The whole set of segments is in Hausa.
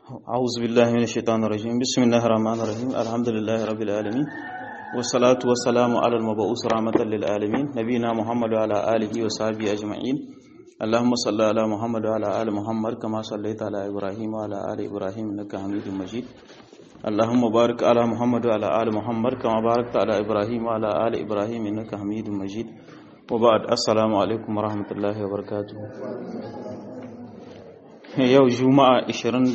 أعوذ بالله من الشيطان الرجيم بسم الله الرحمن الرحيم الحمد لله رب العالمين والصلاة والسلام على المبعوث رحمة للعالمين نبينا محمد وعلى آله وصحبه أجمعين اللهم صل على محمد وعلى آل محمد كما صليت على إبراهيم وعلى آل إبراهيم إنك حميد مجيد اللهم بارك على محمد وعلى آل محمد كما باركت على إبراهيم وعلى آل إبراهيم إنك حميد مجيد وبعد السلام عليكم ورحمة الله وبركاته yau juma'a 22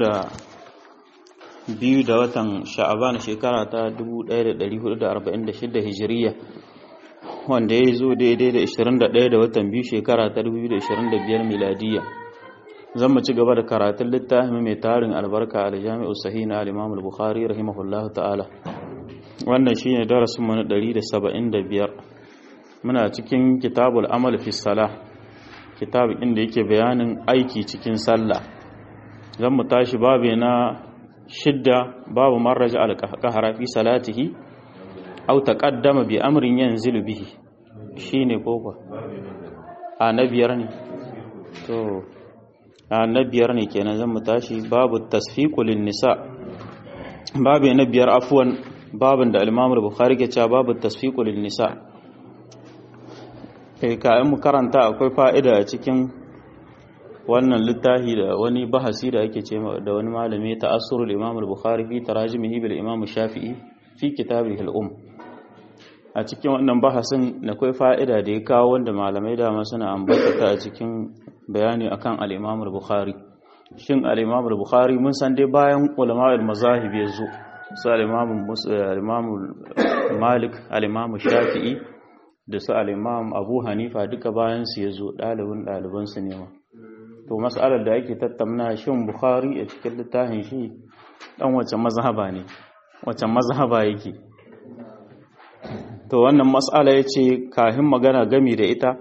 da watan sha'aban shekara ta 1446 hijiriya wanda ya zo daidai da 21 da watan biyu shekara ta 2025 miladiya zan mu ci gaba da karatun littafin mai tarin albarka a jami'ar sahi na al-imam al-bukhari rahimahullahu ta'ala wannan shine darasin mu na 175 muna cikin kitabul amal fi salah kitab inda yake bayanin aiki cikin sallah zan mu tashi babu na shidda babu marraja al-qahara fi salatihi aw taqaddama bi amrin yanzilu bihi shine koko a na biyar ne to a na biyar ne kenan zan mu tashi babu tasfiqu lin nisa babu na biyar afwan babin da al-imam al-bukhari ke cewa babu tasfiqu lin nisa kai kayan mu karanta akwai fa'ida a cikin wannan littafi da wani bahasi da ake ce da wani malami ta asrul imam al-bukhari fi tarajimihi bil imam shafi'i fi kitabihi al-um a cikin wannan bahasin akwai fa'ida da ya kawo wanda malamai dama suna ambata ta a cikin bayani akan al-imam al-bukhari shin al-imam al-bukhari mun san dai bayan ulama al-mazahib ya zo su al-imam al-imam malik al-imam shafi'i da su al-imam abu hanifa duka bayan su ya zo ɗalibin ɗalibansu ne ma to mas'alar da ake tattauna shin bukhari a cikin littafin shi dan wace mazhaba ne wace mazhaba yake to wannan mas'ala yace kafin magana gami da ita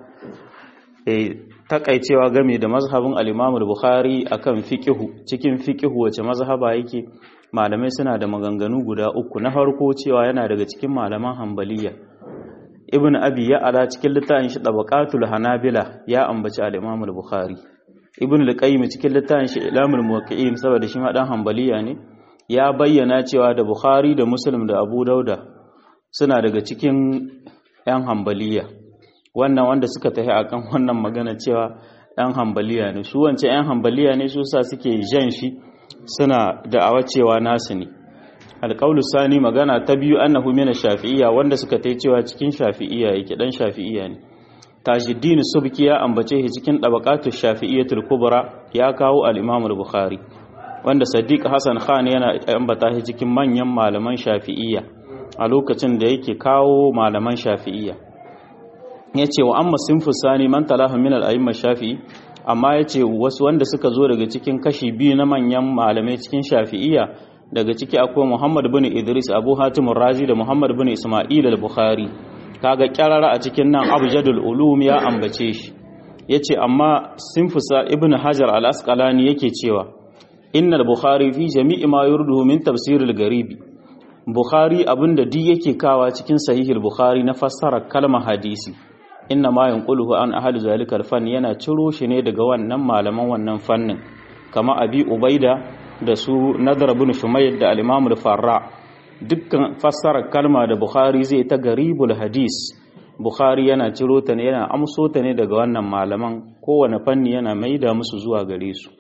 eh takaicewa gami da mazhabin al-imam al-bukhari akan fiqhu cikin fiqhu wace mazhaba yake malamai suna da maganganu guda uku na farko cewa yana daga cikin malaman hanbaliya ibn abi ya ala cikin littafin shi tabaqatul hanabila ya ambaci al-imam al-bukhari ibn al-qayyim cikin littafin shi ilamul muwaqqi'in saboda shi ma dan hanbaliya ne ya bayyana cewa da bukhari da muslim da abu dauda suna daga cikin yan hanbaliya wannan wanda suka tafi akan wannan magana cewa yan hanbaliya ne su wance yan hanbaliya ne su sa suke jan shi suna da'awa cewa nasu ne alƙaulu sani magana ta biyu annahu mina shafi'iyya wanda suka tai cewa cikin shafi'iyya yake dan shafi'iyya ne tajiddin subki ya ambace shi cikin dabaqatu shafi'iyyatul kubra ya kawo al-imam al-bukhari wanda sadiq hasan khan yana ambata shi cikin manyan malaman shafi'iyya a lokacin da yake kawo malaman shafi'iyya yace wa amma sinfu sani man talaha min al-a'imma shafi'i amma yace wasu wanda suka zo daga cikin kashi biyu na manyan malamai cikin shafi'iyya daga ciki akwai Muhammad bin Idris Abu Hatim Razi da Muhammad bin Isma'il al-Bukhari kaga kyarara a cikin nan Abjadul Ulum ya ambace shi yace amma Sinfusa Ibn Hajar al-Asqalani yake cewa innal Bukhari fi jami'i ma yurduhu min tafsir al-garibi Bukhari abinda duk yake kawa cikin sahih al-Bukhari na fassara kalmar hadisi inna ma yanquluhu an ahli zalika al-fan yana ciro shi ne daga wannan malaman wannan fannin kama Abi Ubaida da su nadar bin shumayr da al-imam al-farra dukkan fassarar kalma da bukhari zai ta garibul hadis bukhari yana ciro ta ne yana amso ta ne daga wannan malaman kowane fanni yana maida musu zuwa gare su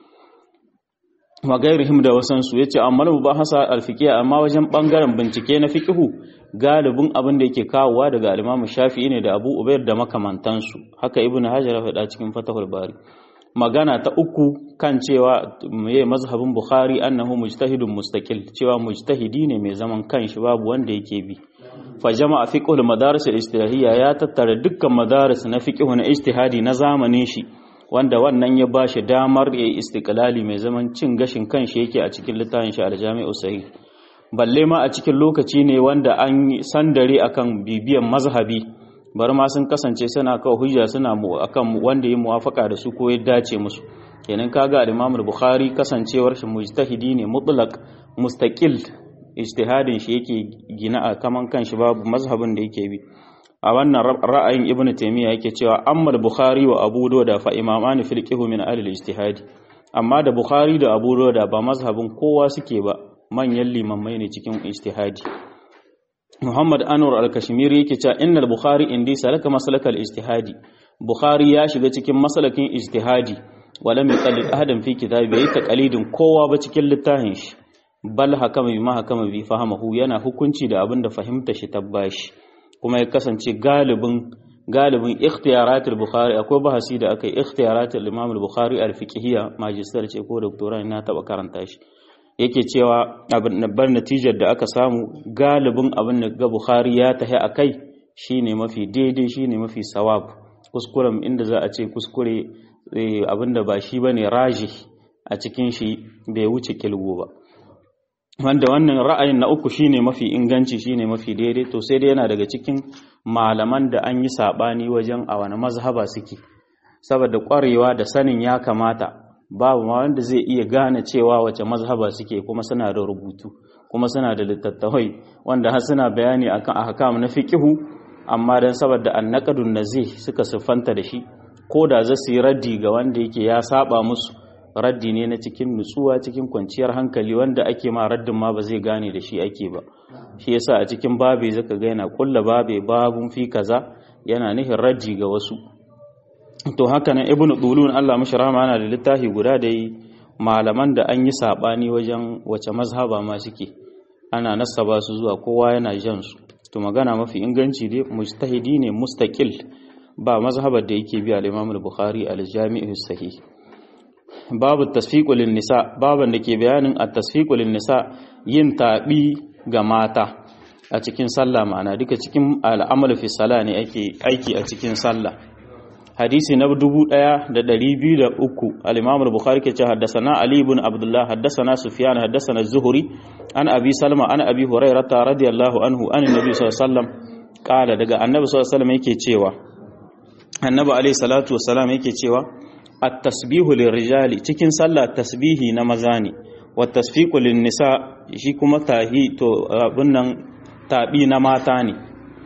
wa gairihim da wasan su yace amma mubahasa al-fiqh amma wajen bangaren bincike na fiqhu galibin abin da yake kawowa daga al-imam shafi'i ne da abu ubayd da makamantansu haka ibnu hajar ya faɗa cikin fatahul bari magana ta uku kan cewa mai mazhabin bukhari annahu mujtahidun mustaqil cewa mujtahidi ne mai zaman kanshi babu wanda yake bi fa jama'a fiqhul madaris al-istihadiyya ya tattara dukkan madaris na fiqh na ijtihadi na zamanin shi wanda wannan ya bashi damar ya istiqlali mai zaman cin gashin kanshi yake a cikin littafin shi al-jami'u sahih balle ma a cikin lokaci ne wanda an sandare akan bibiyan mazhabi bari ma sun kasance suna kawo hujja suna mu akan wanda ya muwafaka da su ko ya dace musu kenan kaga al-Imam al-Bukhari kasancewar shi mujtahidi ne mutlaq mustaqil ijtihadin shi yake gina a kaman kanshi babu mazhabin da yake bi a wannan ra'ayin Ibn Taymiyyah yake cewa amma al-Bukhari wa Abu Dawud fa imamani fil qihmi min ahli al-ijtihad amma da bukhari da abu da ba mazhabin kowa suke ba manyan limammai ne cikin ijtihadi muhammad anwar al-kashmiri yake cewa innal bukhari indi salaka masalakal ijtihadi bukhari ya shiga cikin masalakin ijtihadi wala mai qallid ahadan fi kitabi bai taqalidin kowa ba cikin littafin shi bal hakama bima hakama bi fahamahu yana hukunci da abin da fahimta shi tabbashi kuma ya kasance galibin galibin ikhtiyaratul bukhari akwai bahasi da aka yi ikhtiyaratul imam al-bukhari al-fiqhiyya magister ce ko doctora na taba karanta shi yake cewa abin bar natijar da aka samu galibin abin da ga bukhari ya tahi akai shine mafi daidai shine mafi sawab kuskuren inda za a ce kuskure abinda ba shi bane raji a cikin shi bai wuce kilgo ba wanda wannan ra'ayin na uku shine mafi inganci shine mafi daidai to sai dai yana daga cikin malaman da an yi sabani wajen a wani mazhaba suke saboda kwarewa da sanin ya kamata babu ma wanda zai iya gane cewa wace mazhaba suke kuma suna da rubutu kuma suna da littattafai wanda har suna bayani akan ahkam na fiqihu amma dan saboda annaqadun nazih suka siffanta da shi ko da za su yi raddi ga wanda yake ya saba musu raddi ne na cikin nutsuwa cikin kwanciyar hankali wanda ake ma raddin ma ba zai gane da shi ake ba shi yasa a cikin babe zaka ga yana kulla babe babun fi kaza yana nihin raddi ga wasu to haka nan ibnu dulun Allah mashi rahama yana da littafi guda da yi malaman da an yi sabani wajen wace mazhaba ma suke ana nasaba su zuwa kowa yana jan su to magana mafi inganci dai mujtahidi ne mustaqil ba mazhabar da yake bi al-Imam al-Bukhari al-Jami' sahih babu tasfiqu lin-nisa baban da ke bayanin at-tasfiqu lin-nisa yin tabi ga mata a cikin sallah ma'ana duka cikin al'amal fi sala ne ake aiki a cikin sallah hadisi na 1203 al-Imam al-Bukhari ke ce haddathana Ali ibn Abdullah haddathana Sufyan haddathana Az-Zuhri an Abi Salma an Abi Hurairah radiyallahu anhu an Nabi sallallahu alaihi wasallam kala daga Annabi sallallahu alaihi wasallam yake cewa Annabi alaihi salatu wassalam yake cewa at-tasbihu lirrijali cikin sallah tasbihi na maza ne wa tasfiqu lin-nisa shi kuma tahi to abun nan tabi na mata ne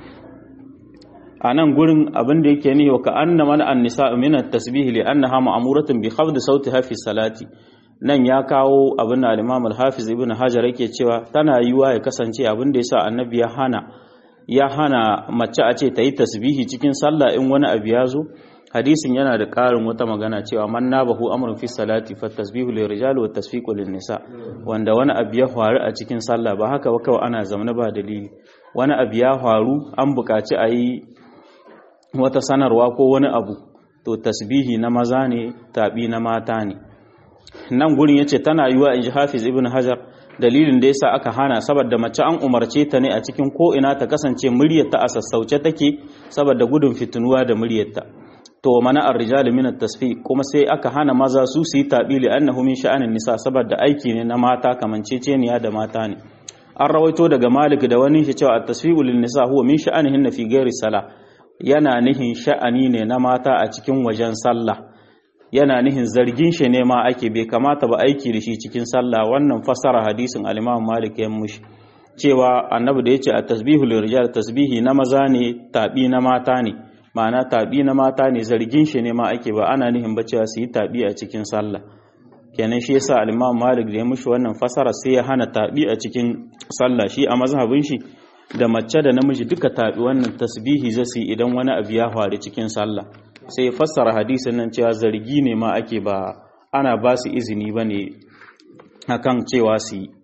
a nan gurin abin da yake ne wa ka anna mana an-nisa min at-tasbih li annaha ma'muratun bi khafd sautiha fi salati nan ya kawo abin da al-Imam al-Hafiz Ibn Hajar yake cewa tana yiwa ya kasance abin da yasa annabi ya hana ya hana mace a ce ta yi tasbihi cikin sallah in wani abu ya zo hadisin yana da ƙarin wata magana cewa man nabahu amrun fi salati fa tasbihu lil rijali wa tasfiqu lin nisa wanda wani abu ya faru a cikin sallah ba haka ba kawai ana zamana ba dalili wani abu ya faru an buƙaci a yi wata sanarwa ko wani abu to tasbihi na maza ne tabi na mata ne nan gurin yace tana yiwa inji Hafiz Ibn Hajar dalilin da yasa aka hana saboda mace an umarce ta ne a cikin ko ina ta kasance muryarta a sassauce take saboda gudun fitinuwa da muryarta to mana ar-rijal min at-tasfiq kuma sai aka hana maza su su yi tabili annahu min sha'anin nisa saboda aiki ne na mata kamanceceniya da mata ne an rawaito daga Malik da wani shi cewa at-tasfiqu lin nisa huwa min sha'anihin fi ghairi salah yana nihin sha'ani ne na mata a cikin wajen sallah yana nihin zargin shi ne ma ake bai kamata ba aiki da shi cikin sallah wannan fasara hadisin al-Imam Malik ya mushi cewa annabi da yace at-tasbihu lirijal tasbihi na maza ne tabi na mata ne ma'ana tabi na mata ne zargin shi ne ma ake ba ana nihin ba cewa su yi tabi a cikin sallah kenan shi yasa al-Imam Malik da ya mushi wannan fasara sai ya hana tabi a cikin sallah shi a mazhabin shi da mace da namiji duka tabi wannan tasbihi zasu idan wani abu ya faru cikin sallah sai fassara hadisin nan cewa zargi ne ma ake ba ana ba su izini ba ne akan cewa su yi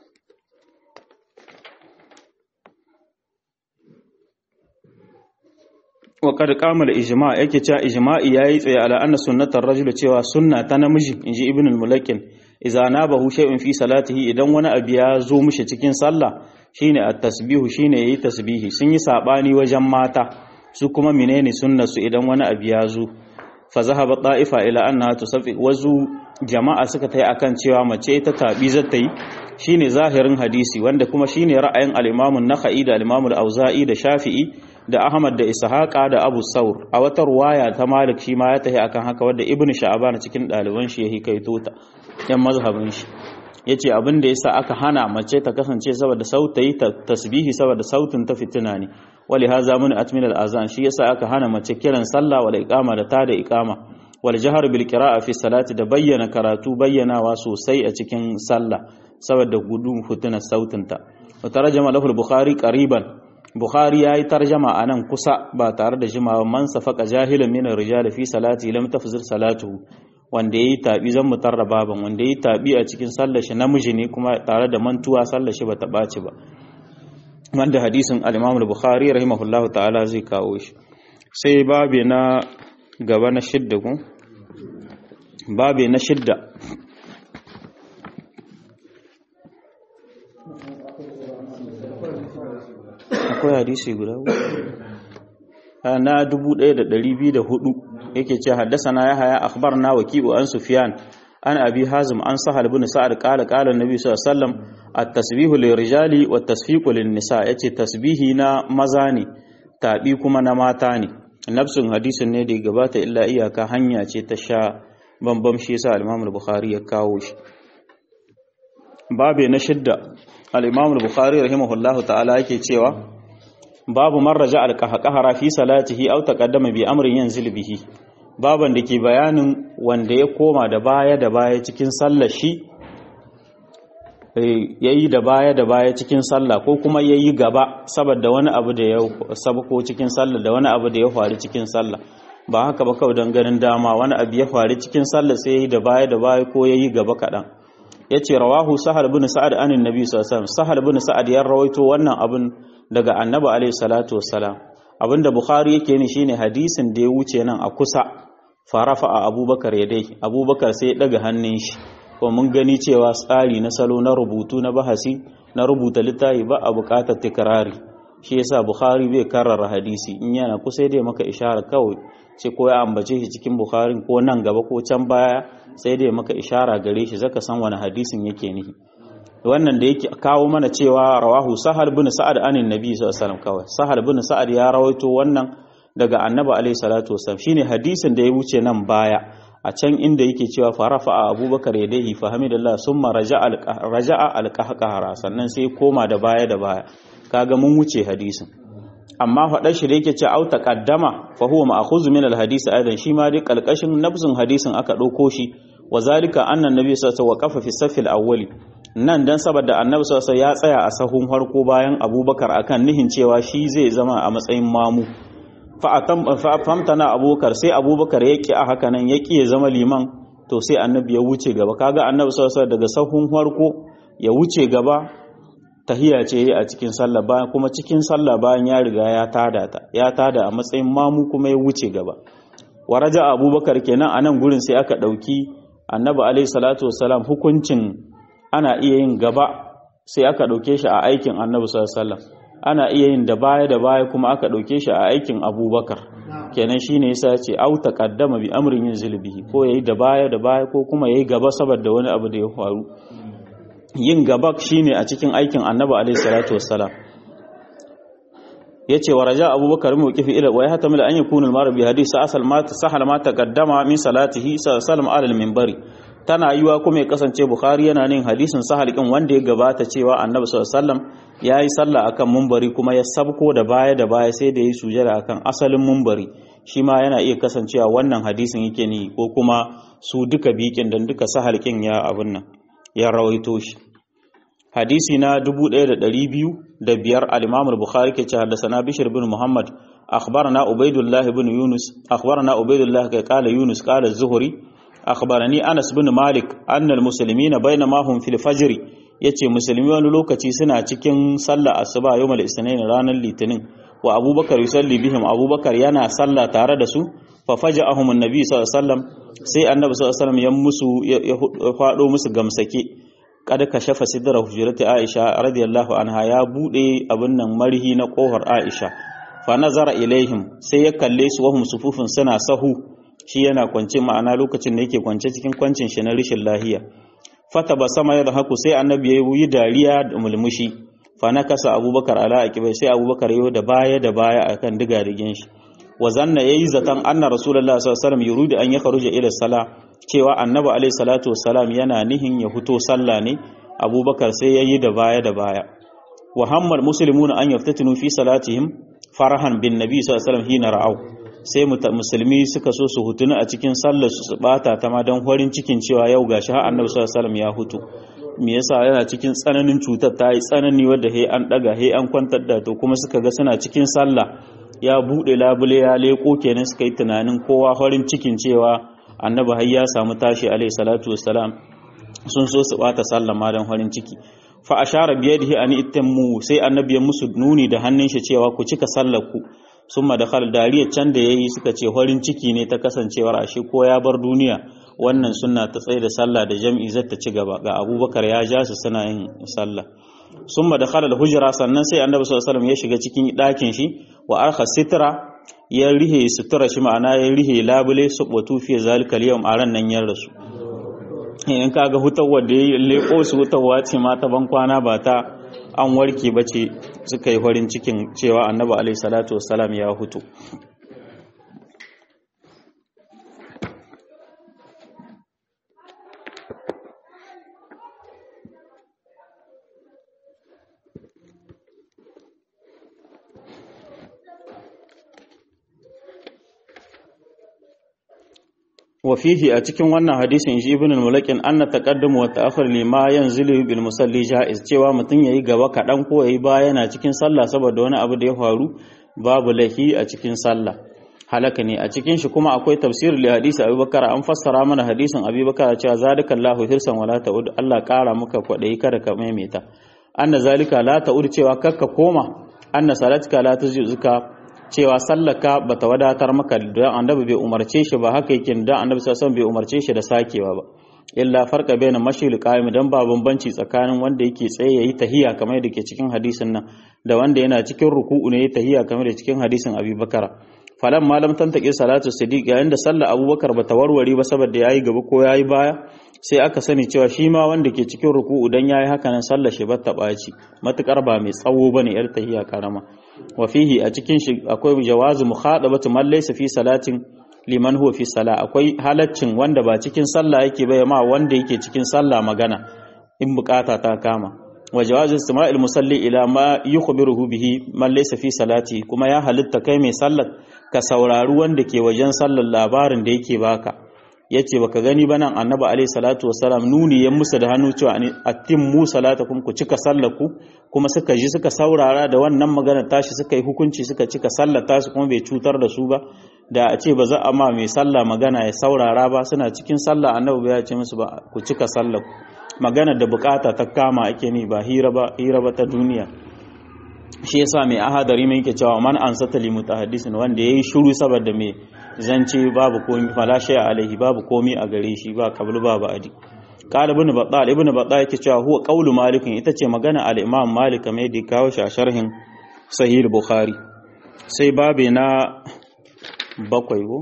waƙar kamar ijima yake cewa ijima'i ya yi tsaye ala anna sunnatar rajulu cewa sunna ta namiji in ji ibn al-mulakin iza na bahu shay'in fi salatihi idan wani abu ya zo mishi cikin sallah shine at-tasbihu shine yayi tasbihi sun yi sabani wajen mata su kuma menene sunnar su idan wani abu ya zo fa zahaba ta'ifa ila annaha tusaffi wazu jama'a suka tayi akan cewa mace ita tabi zata yi shine zahirin hadisi wanda kuma shine ra'ayin al-Imam an-Nakhai da al-Imam al-Auza'i da Shafi'i da Ahmad da Ishaqa da Abu Saur a wata ruwaya ta Malik shi ma ya tahi akan haka wanda Ibn Sha'ban cikin ɗaliban shi ya hikaito ta yan mazhabin shi yace abin da yasa aka hana mace ta kasance saboda sautayi tasbihi saboda sautin ta fitina ne wali haza mun atmin al azan shi yasa aka hana mace kiran sallah wal iqama da ta da iqama wal jahar bil qira'a fi salati da bayyana karatu bayyanawa sosai a cikin sallah saboda gudun fituna sautinta wa tarjama lahu al-bukhari qariban bukhari yayi tarjama anan kusa ba tare da jimawa man safaka jahilan min ar-rijal fi salati lam tafzir salatuhu wanda yayi tabi zan mutarra baban wanda yayi tabi a cikin sallar shi namiji ne kuma tare da mantuwa sallar shi bata baci ba wanda hadisin al-imam al-bukhari rahimahullahu ta'ala zai kawo shi sai babe na gaba na shidda ku babe na shidda akwai hadisi guda na 1204 yake ce haddasana ya haya akhbarna waki'u an sufyan an abi hazim an sahal ibn sa'ad qala qala annabi sallallahu alaihi wasallam at-tasbihu lirijali wat tasfiqu lin-nisa yace tasbihi na maza ne tabi kuma na mata ne nafsun hadisin ne da gabata illa iyaka hanya ce ta sha bambam shi yasa al-imam al-bukhari ya kawo shi babe na shidda al-imam al-bukhari rahimahullahu ta'ala yake cewa babu man raja al-qahqahara fi salatihi aw taqaddama bi amrin yanzil bihi baban da ke bayanin wanda ya koma da baya da baya cikin sallar shi yayi da baya da baya cikin sallah ko kuma yayi gaba saboda wani abu da ya sabko cikin sallah da wani abu da ya faru cikin sallah ba haka ba kawai don ganin dama wani abu ya faru cikin sallah sai yayi da baya da baya ko yayi gaba kaɗan yace rawahu sahal bin sa'ad anin nabi sallallahu alaihi wasallam sahal bin sa'ad ya rawaito wannan abin daga annabi alaihi salatu wassalam abinda bukhari yake ni shine hadisin da ya wuce nan a kusa farafa a abubakar ya dai abubakar sai ya daga hannun shi ko mun gani cewa tsari na salo na rubutu na bahasi na rubuta littafi ba a bukatar tikrari shi yasa bukhari bai karrara hadisi in yana kusa dai maka ishara kawai ce ko ya ambace shi cikin bukhari ko nan gaba ko can baya sai dai maka ishara gare shi zaka san wani hadisin yake nihi wannan da yake kawo mana cewa rawahu sahal bin sa'ad anin nabi sallallahu alaihi wasallam kawai sahal bin sa'ad ya rawaito wannan daga annabi alaihi salatu wasallam shine hadisin da ya wuce nan baya a can inda yake cewa farafa a abubakar ya dai fa hamidallah summa raja'a alqahqara sannan sai koma da baya da baya kaga mun wuce hadisin amma faɗar shi da yake ce au taqaddama fa huwa ma'khuz min alhadisi aidan shi ma dai kalkashin nafsin hadisin aka ɗauko shi wa zalika anna annabi sallallahu alaihi wasallam waqafa fi safil awwali nan dan saboda annabi sallallahu ya tsaya a sahun farko bayan abubakar akan nihin cewa shi zai zama a matsayin mamu famtana abubakar sai abubakar ya ƙi a haka nan ya ƙi ya zama liman to sai annabi ya wuce gaba kaga annabi sallallahu daga sahun farko ya wuce gaba tahiya ce a cikin sallah bayan kuma cikin sallah bayan ya riga ya tada ta ya tada a matsayin mamu kuma ya wuce gaba waraja abubakar kenan a nan gurin sai aka ɗauki annabi alaihi salatu wasalam hukuncin ana iya yin gaba sai aka ɗauke shi a aikin annabi sallallahu alaihi ana iya yin da baya da baya kuma aka ɗauke shi a aikin abubakar kenan shi ne yasa ce au taqaddama bi amrin yin zulbihi ko yayi da baya da baya ko kuma yayi gaba saboda wani abu da ya faru yin gaba shine a cikin aikin annabi alaihi salatu wassalam yace wa raja abubakar mu kifi ila wa yahtamil an yakuna al-mar bi hadith sa'al ma sahal ma taqaddama min salatihi sallam ala al-minbari tana yiwa kuma ya kasance bukhari yana nin hadisin sahal kin wanda ya gabata cewa annabi sallallahu alaihi wasallam yayi sallah akan mumbari kuma ya sabko da baya da baya sai da yi sujada akan asalin mumbari shi ma yana iya kasancewa wannan hadisin yake ni ko kuma su duka bikin dan duka sahal kin ya abun nan ya rawaito shi hadisi na 1205 al-imam al-bukhari ke ce haddathana bishr bin muhammad akhbarana ubaidullah ibn yunus akhbarana ubaidullah kai qala yunus qala az-zuhri akhbarani Anas bin Malik annal muslimina bainama hum fil fajr yace musulmi wani lokaci suna cikin sallah asuba yawmal isnin ranar litinin wa Abubakar yusalli bihim Abubakar yana sallah tare da su fa faja'ahum annabi sallallahu alaihi wasallam sai annabi sallallahu alaihi wasallam ya musu ya fado musu gamsake kada ka shafa sidra hujrati Aisha radiyallahu anha ya bude abin nan marhi na kohar Aisha fa nazara ilaihim sai ya kalle su wahum sufufun suna sahu shi yana kwance ma'ana lokacin da yake kwance cikin kwancin shi na rishin lahiya fata ba sama ya da haku sai annabi ya yi dariya da mulmushi fa na kasa abubakar ala akibai sai abubakar yau da baya da baya akan diga digin shi wa zanna yayi zaton anna rasulullahi sallallahu alaihi wasallam yuridu an yakhruja ila sala cewa annabi alaihi salatu wassalam yana nihin ya fito sallah ne abubakar sai yayi da baya da baya wa hammal muslimuna an yaftatinu fi salatihim farahan bin nabi sallallahu alaihi wasallam hina ra'au sai musulmi suka so su hutuna a cikin sallar su bata ta ma don farin cikin cewa yau gashi har annabi sallallahu alaihi wasallam ya hutu me yasa yana cikin tsananin cutar ta yi tsanani wadda he an daga he an kwantar da to kuma suka ga suna cikin sallah ya bude labule ya leko kenan suka yi tunanin kowa farin cikin cewa annabi har ya samu tashi alaihi salatu wassalam sun so su bata sallah ma don farin ciki fa ashara biyadihi an itammu sai annabi ya musu nuni da hannun shi cewa ku cika sallar ku summa da khal dariyar can da yayi suka ce farin ciki ne ta kasancewar ashe ko ya bar duniya wannan sunna ta tsaye da sallah da jam'i zata ci gaba ga abubakar ya ja su suna yin sallah summa da khalal hujra sannan sai annabi sallallahu alaihi wasallam ya shiga cikin ɗakin shi wa arha sitra ya rihe sutura shi ma'ana ya rihe labule subatu fi zalikal yawm a ran nan ya rasu in kaga hutawa da ya leko su hutawa ce ma ta ban kwana ba ta an warke ba ce suka yi farin cikin cewa annabi alaihi salatu wassalam ya hutu وفيه a cikin wannan hadisin shi ibn al-mulakin anna taqaddum wa ta'akhur lima yanzilu bil musalli jaiz cewa mutun yayi gaba kadan ko yayi baya yana cikin sallah saboda wani abu da ya faru babu lahi a cikin sallah halaka ne a cikin shi kuma akwai tafsir li hadisi abubakar an fassara mana hadisin abubakar cewa zalikallahu hirsan wala ta'ud Allah kara maka kwadai kada ka maimaita anna zalika la ta'ud cewa kakka koma anna salatka la tuzika cewa sallaka bata wadatar maka don annabi bai umarce shi ba haka yake don annabi sallallahu bai umarce shi da sakewa ba illa farqa baina mashil qaim dan ba bambanci tsakanin wanda yake tsaye yayi tahiya kamar da ke cikin hadisin nan da wanda yana cikin ruku'u ne yayi tahiya kamar da cikin hadisin Abi Bakara falan malam tantake salatu siddiq yayin da sallar Abubakar bata warware ba saboda yayi gaba ko yayi baya sai aka sani cewa shi ma wanda ke cikin ruku'u dan yayi haka nan sallar shi bata baci matukar ba mai tsawo bane yar tahiya karama wa fihi a cikin shi akwai jawazu mukhadabatu man laysa fi salatin liman huwa fi sala akwai halaccin wanda ba cikin sallah yake bai ma wanda yake cikin sallah magana in bukata ta kama wa jawazu istima'il musalli ila ma yukhbiruhu bihi man laysa fi salati kuma ya halitta kai mai sallar ka saurari wanda ke wajen sallar labarin da yake baka yace baka gani ba nan annabi alaihi salatu wasalam nuni ya musu da hannu cewa atimmu salatakum ku cika sallaku kuma suka ji suka saurara da wannan magana tashi suka yi hukunci suka cika sallar tasu kuma bai cutar da su ba da a ce ba za a ma mai sallah magana ya saurara ba suna cikin sallah annabi ya ce musu ba ku cika sallaku magana da bukata ta kama ake ni ba hira ba hira ba ta duniya shi yasa mai ahadari mai yake cewa man ansata li mutahaddisin wanda yayi shiru saboda mai zance babu komi fala shay alaihi babu komi a gare shi ba kablu ba ba'adi qala ibn battal ibn battal yake cewa huwa qawlu malik ita ce magana al imam malik mai da kawo shi a sharhin sahih bukhari sai babe na bakwai go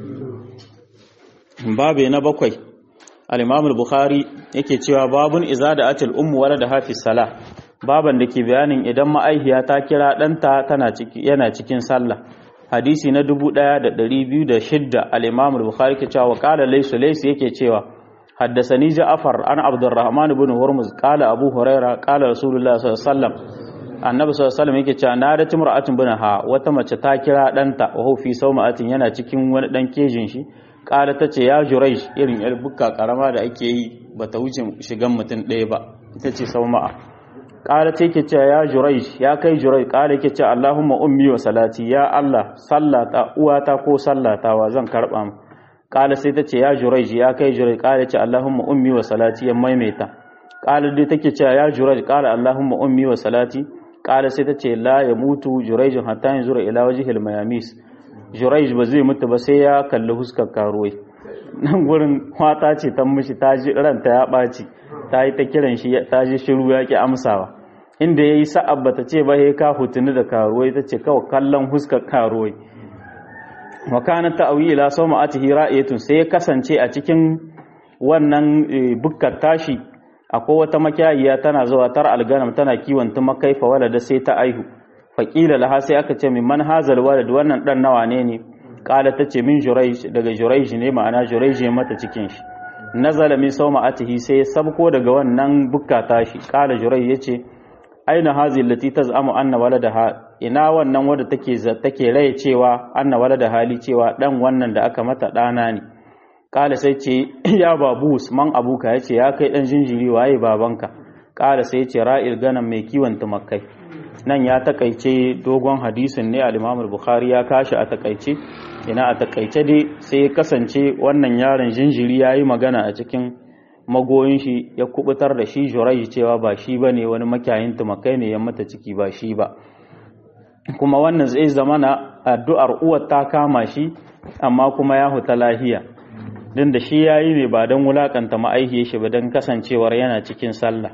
babe na bakwai al imam al bukhari yake cewa babun izada atil ummu walada hafi salah baban da ke bayanin idan ma'aihiya ta kira ɗanta tana ciki yana cikin sallah hadisi na 1206 al-Imam al-Bukhari ke cewa qala laysa laysa yake cewa haddathani Ja'far an Abdurrahman ibn Hurmuz qala Abu Huraira qala Rasulullah sallallahu alaihi wasallam annabi sallallahu alaihi wasallam yake cewa na da timra'atun bin ha wata mace ta kira ɗanta wa hu fi sawma'atin yana cikin wani dan kejin shi qala tace ya Juraysh irin yar bukka karama da ake yi bata wuce shigan mutum ɗaya ba ita ce sawma'a ƙara ce ke cewa ya jurai ya kai jurai ƙara ke cewa Allahumma ummi wa salati ya Allah sallata uwata ko sallatawa zan karɓa mu ƙara sai ta ce ya jurai ya kai jurai ƙara ce Allahumma ummi wa salati ya maimaita ƙara dai take cewa ya jurai ƙara Allahumma ummi wa salati ƙara sai ta ce la ya mutu juraijin hatta yin zura ila wajihil mayamis juraij ba zai mutu ba sai ya kalli huskar karuwai nan gurin kwata ce ta mishi ta ji ranta ya ɓaci ta yi ta kiran shi ta ji shiru ya ki amsawa inda ya yi sa'ab ba ta ce ba ya ka hutuni da karuwai ta ce kawai kallon huskar karuwai wakanar ta auyi ila sau ma'ati hira'etun sai ya kasance a cikin wannan bukkar tashi akwai wata makiyayiya tana zuwa tar alganam tana kiwon tumakai fa walada sai ta aihu faƙila laha sai aka ce min man hazal walad wannan dan nawa ne ne kala ta ce min juraish daga juraish ne ma'ana juraish mata cikin shi nazala min sawma atihi sai ya sabko daga wannan bukka tashi kala jurai yace aina hazi lati taz'amu anna waladaha ina wannan wadda take take raye cewa anna walada hali cewa dan wannan da aka mata dana ne kala sai ce ya babu man abuka yace ya kai dan jinjiri waye babanka kala sai ce ra'il ganan mai kiwon tumakai nan ya takaice dogon hadisin ne al-Imam al-Bukhari ya kashi a takaice ina a takaice dai sai kasance wannan yaron jinjiri yayi magana a cikin magoyin shi ya kubutar da shi Jurayj cewa ba shi bane wani makiyayin tumakai ne ya mata ciki ba shi ba kuma wannan zai zama na addu'ar uwar ta kama shi amma kuma ya huta lahiya din da shi yayi ne ba don wulakanta ma'aihiyar shi ba don kasancewar yana cikin sallah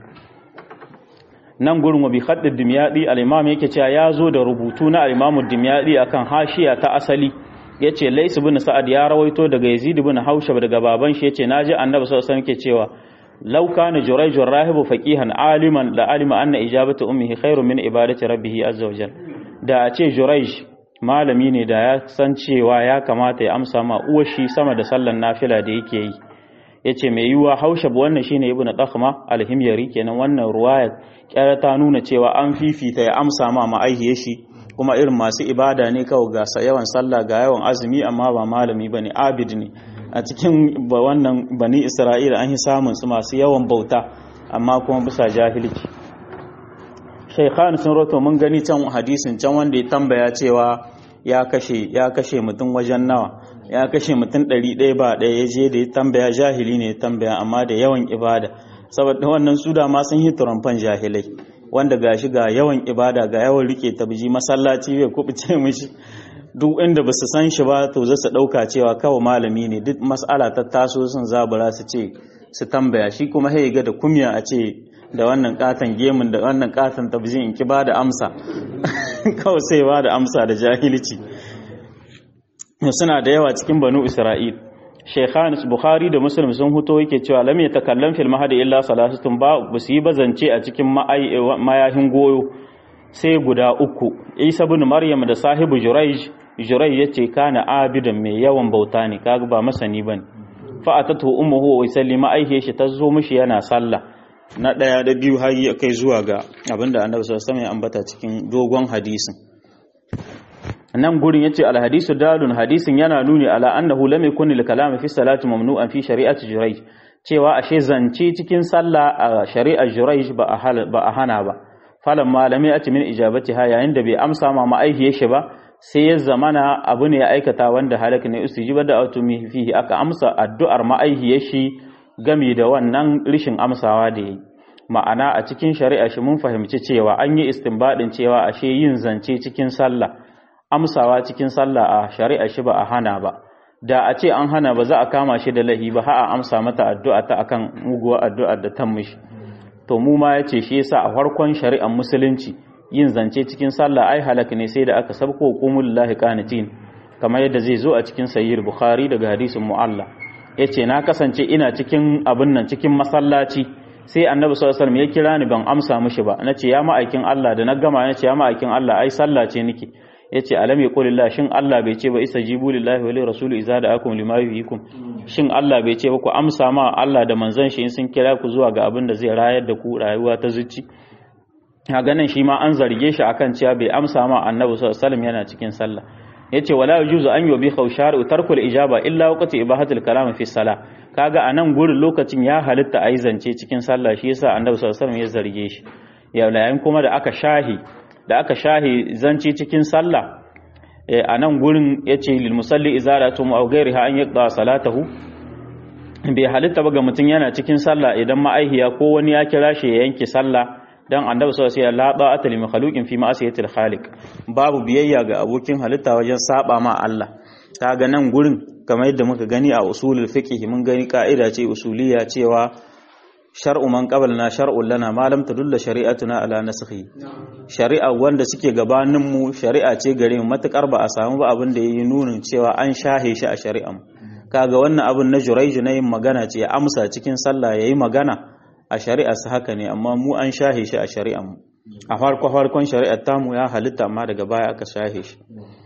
nan gurin wa bi haddin dimyadi al-imam yake cewa ya zo da rubutu na al-imam dimyadi akan hashiya ta asali yace Lais ibn Sa'ad ya rawaito daga Yazid ibn Haushab daga baban shi yace naji Annabi sallallahu alaihi wasallam yake cewa law kana Jurayj rahibu faqihan aliman la alima anna ijabatu ummihi khairun min ibadati rabbih azza wa jalla da a ce Jurayj malami ne da ya san cewa ya kamata ya amsa ma uwar shi sama da sallan nafila da yake yi yace mai yiwuwa Haushab wannan shine ibn Dakhma al-Himyari kenan wannan ruwaya kyara ta nuna cewa an fifita ya amsa ma ma'aihiyar shi kuma irin masu ibada ne kawai ga yawan sallah ga yawan azumi amma ba malami ba ne abid ne a cikin wannan bani isra'ila an yi samun su masu yawan bauta amma kuma bisa jahilci shaikhan sun roto mun gani can hadisin can wanda ya tambaya cewa ya kashe ya kashe mutum wajen nawa ya kashe mutum ɗari ɗaya ba ɗaya ya je da ya tambaya jahili ne ya tambaya amma da yawan ibada saboda wannan su da ma sun yi turamfan jahilai wanda gashi ga yawan ibada ga yawan rike tabji masallaci bai kubuce mishi duk inda ba su san shi ba to za su ɗauka cewa kawai malami ne duk mas'ala ta taso sun zabura su ce su tambaya shi kuma sai ga da kumya a ce da wannan katon gemun da wannan katon tabjin in ki ba da amsa kawai sai ba da amsa da jahilci suna da yawa cikin banu isra'il Sheikhan Bukhari da Muslim sun huto yake cewa lam yatakallam fil mahdi illa salasatun ba su yi bazance a cikin mayahin goyo sai guda uku Isa ibn Maryam da sahibu Jurayj Jurayj yace kana abidan mai yawan bauta ne kaga ba masani bane fa atatu ummuhu wa sallima aihe shi tazo mishi yana sallah na daya da biyu har ya kai zuwa ga abinda Annabi sallallahu alaihi wasallam ya ambata cikin dogon hadisin nan gurin yace al hadisu dalun hadisin yana nuni ala annahu lam yakun lil kalam fi salati mamnu'an fi shari'ati jurayj cewa ashe zance cikin sallah a shari'ar jurayj ba a ba a hana ba falan malami a min ijabatiha yayin da bai amsa ma ma'aihiyar shi ba sai ya zamana abu ne ya aikata wanda halak ne ustijiba da atumi fihi aka amsa addu'ar ma'aihiyar shi game da wannan rishin amsawa da yi ma'ana a cikin shari'a shi mun fahimci cewa an yi istinbadin cewa ashe yin zance cikin sallah amsawa cikin sallah a shari'a shi ba a hana ba da a ce an hana ba za a kama shi da lahi ba har a amsa mata addu'a ta akan muguwar addu'ar da ta mishi to mu ma yace shi yasa a farkon shari'ar musulunci yin zance cikin sallah ai halaka ne sai da aka sabko qumul lillahi qanitin kamar yadda zai zo a cikin sahih bukhari daga hadisin mu'alla yace na kasance ina cikin abin nan cikin masallaci sai annabi sallallahu alaihi wasallam ya kira ni ban amsa mishi ba nace ya ma'aikin Allah da na gama nace ya ma'aikin Allah ai sallah ce nake yace alam yaqulillah shin Allah bai ce ba istajibu lillahi wa lirrasul idza da'akum lima yuhyikum shin Allah bai ce ba ku amsa ma Allah da manzon shi in sun kira ku zuwa ga abin da zai rayar da ku rayuwa ta zuci a ganin shi ma an zarge shi akan cewa bai amsa ma annabi sallallahu alaihi wasallam yana cikin sallah yace wala yujuzu an yubi khawshar tarkul ijaba illa waqti ibahatul kalam fi salah kaga anan gurin lokacin ya halitta ayi zance cikin sallah shi yasa annabi sallallahu alaihi wasallam ya zarge shi yayin kuma da aka shahi da aka shahi zance cikin sallah a nan gurin yace lil musalli izaratu aw ghayriha an yaqda salatahu bai halitta ba ga mutum yana cikin sallah idan ma'aihiya ko wani ya kira shi ya yanke sallah dan annabi sallallahu alaihi wasallam la ta'ata li makhluqin fi ma'asiyatil khaliq babu biyayya ga abokin halitta wajen saba ma Allah kaga nan gurin kamar yadda muka gani a usulul fiqh mun gani ka'ida ce usuliya cewa shar'u man qablana shar'un lana ma lam tadulla shari'atuna ala nasakhi shari'a wanda suke gabanin mu shari'a ce gare mu matakar ba a samu ba abin da yayi nunin cewa an shahe shi a shari'an kaga wannan abin na juraiju na yin magana ce ya amsa cikin sallah yayi magana a shari'a su haka ne amma mu an shahe shi a shari'an mu a farko farkon shari'ar tamu ya halitta amma daga baya aka shahe shi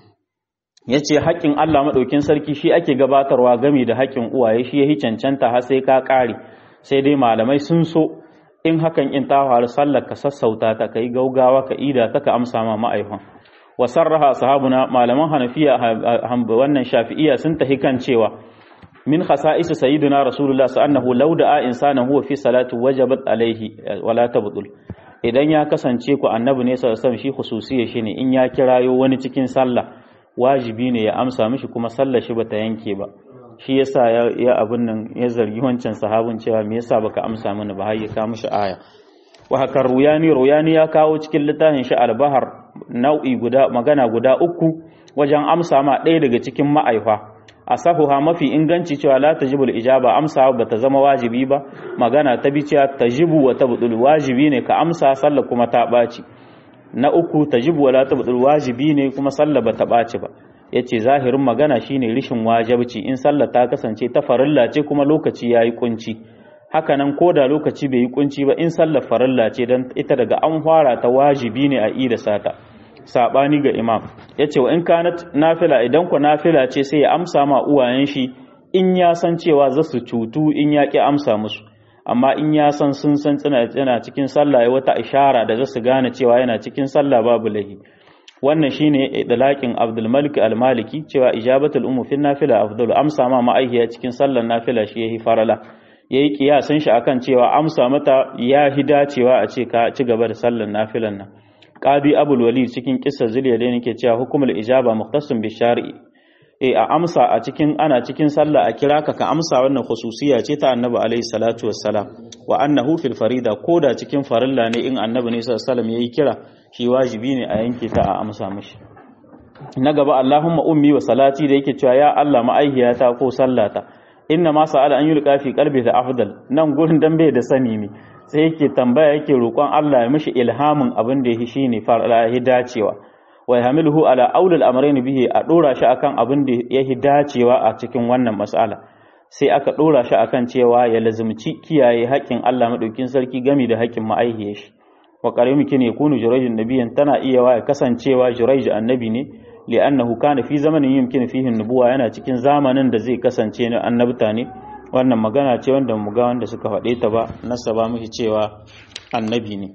yace haƙƙin Allah madaukin sarki shi ake gabatarwa game da haƙƙin uwaye shi yahi cancanta har sai ka ƙare sai dai malamai sun so in hakan in ta faru sallar ka sassauta ta kai gaugawa ka ida ta ka amsa ma ma'aihon wa sarraha sahabuna malaman hanafiya wannan shafi'iyya sun tahi kan cewa min khasa'is sayyidina rasulullah annahu law da'a insanan huwa fi salati wajabat alaihi wala tabdul idan ya kasance ku annabi ne sallallahu alaihi shi khususiyya shine in ya kirayo wani cikin sallah wajibi ne ya amsa mishi kuma sallar shi bata yanke ba shi yasa ya abun nan ya zargi wancan sahabin cewa me yasa baka amsa mana ba har ya ka mishi aya wa haka ruyani ruyani ya kawo cikin littafin shi albahar nau'i guda magana guda uku wajen amsa ma ɗaya daga cikin ma'aifa asahuha mafi inganci cewa la tajibul ijaba amsa ba ta zama wajibi ba magana ta bi cewa tajibu wa tabdul wajibi ne ka amsa sallah kuma ta ɓaci na uku tajibu wa la tabdul wajibi ne kuma sallah ba ta ɓaci ba yace zahirin magana shine rishin wajibci in sallah ta kasance ta farilla ce kuma lokaci yayi kunci haka nan ko da lokaci bai yi kunci ba in sallar farilla ce dan ita daga an fara ta wajibi ne a ida sata sabani ga imam yace wa in kanat nafila idan ku nafila ce sai ya amsa ma uwayen shi in ya san cewa za su cutu in ya ki amsa musu amma in ya san sun san tsina cikin sallah wata ishara da za su gane cewa yana cikin sallah babu lahi wannan shine idlaqin Abdul Malik al-Maliki cewa ijabatul ummu fi nafila afdalu amsa ma ma'aihiya cikin sallar nafila shi yahi farala yayi kiyasan shi akan cewa amsa mata ya hida cewa a ce ka ci gaba da sallar nafilan nan qadi abul walid cikin kissar zuliya da yake cewa hukumul ijaba mukhtassun bi shar'i e a amsa a cikin ana cikin sallah a kira ka ka amsa wannan khususiya ce ta annabi alaihi salatu wassalam wa annahu fil farida koda cikin farilla ne in annabi ne sallallahu alaihi wasallam yayi kira shi wajibi ne a yanke ta a amsa mishi na gaba Allahumma ummi wa salati da yake cewa ya Allah ma'aihiyata ko sallata inna ma sa'ala an yulqa fi qalbi da afdal nan gurin dan bai da sani ne sai yake tambaya yake roƙon Allah ya mishi ilhamin abin da yake shine farala ya dacewa wa yahmiluhu ala aulil amrayn bihi a dora shi akan abin da yake dacewa a cikin wannan mas'ala sai aka dora shi akan cewa ya lazumci kiyaye haƙƙin Allah madaukin sarki gami da haƙƙin ma'aihiyar shi wa qarimi kine yakunu jurayjun nabiyyan tana iya wa kasancewa jurayj annabi ne li'annahu kana fi zamanin yumkin fihi nubuwa yana cikin zamanin da zai kasance na annabta ne wannan magana ce wanda mu ga wanda suka faɗe ta ba nasaba mishi cewa annabi ne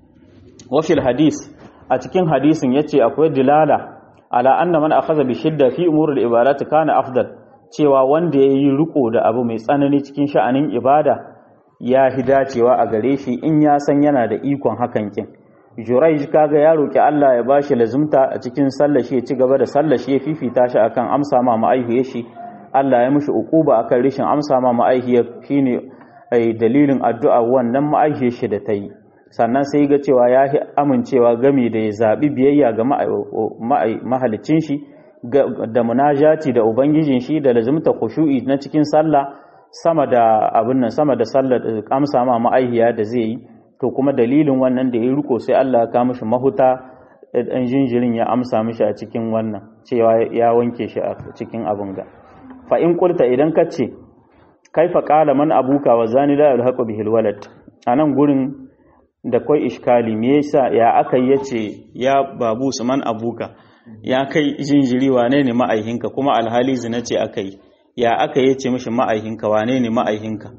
wa fil hadis a cikin hadisin yace akwai dilala ala anna man akhadha bi shidda fi umuri al-ibadat kana afdal cewa wanda yayi riko da abu mai tsanani cikin sha'anin ibada ya hi dacewa a gare shi in ya san yana da ikon hakan kin Jurayj kaga ya roki Allah ya bashi lazumta a cikin sallar shi ya ci gaba da sallar shi ya fifita shi akan amsa ma ma'aihiyar shi Allah ya mishi ukuba akan rishin amsa ma ma'aihiyar shine ai dalilin addu'a wannan ma'aihiyar shi da ta yi sannan sai ga cewa ya yi amincewa game da ya zaɓi biyayya ga mahalicin shi da munajati da ubangijin shi da lazumta khushu'i na cikin sallah sama da abin nan sama da sallar amsa ma ma'aihiya da zai yi to kuma dalilin wannan da ya riko sai Allah ya kawo mishi mahuta dan jinjirin ya amsa mishi a cikin wannan cewa ya wanke shi a cikin abin ga fa in qulta idan ka ce kaifa qala man abuka wa zani la yalhaqu bihil walad anan gurin da kwai iskali me yasa ya aka yace ya babu man abuka ya kai jinjiri wane ne ma'aihinka kuma alhali zina ce aka yi ya aka yace mishi ma'aihinka wane ne ma'aihinka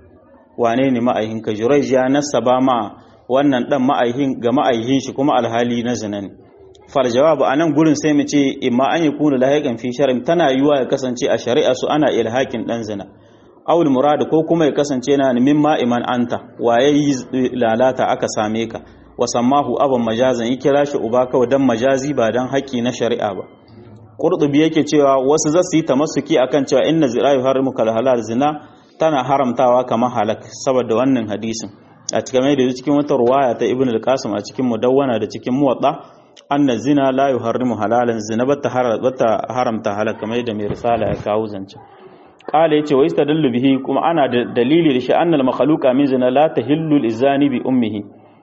wane ne ma'aihinka Jurayj ya nasaba ma wannan dan ma'aihin ga ma'aihin shi kuma alhali na zina ne fal jawabu anan gurin sai mu ce imma an yakunu lahiqan fi shar'in tana yiwa ya kasance a shari'a su ana ilhakin dan zina awul murad ko kuma ya kasance na mimma iman anta waye yi lalata aka same ka wa sammahu aban majazan yi kira shi uba kawai dan majazi ba dan haƙi na shari'a ba qurtubi yake cewa wasu zasu yi tamassuki akan cewa inna zina yuharrimu kal halal zina tana haramtawa kamar halak saboda wannan hadisin a cikin mai da cikin wata ruwaya ta ibn al-qasim a cikin mudawwana da cikin muwatta anna zina la yuharrimu halalan zina bata haramta halak kamar da mai risala ya kawo zance qala yace wa istadallu bihi kuma ana da dalili da shi annal makhluqa min zina la tahillu lizani bi ummihi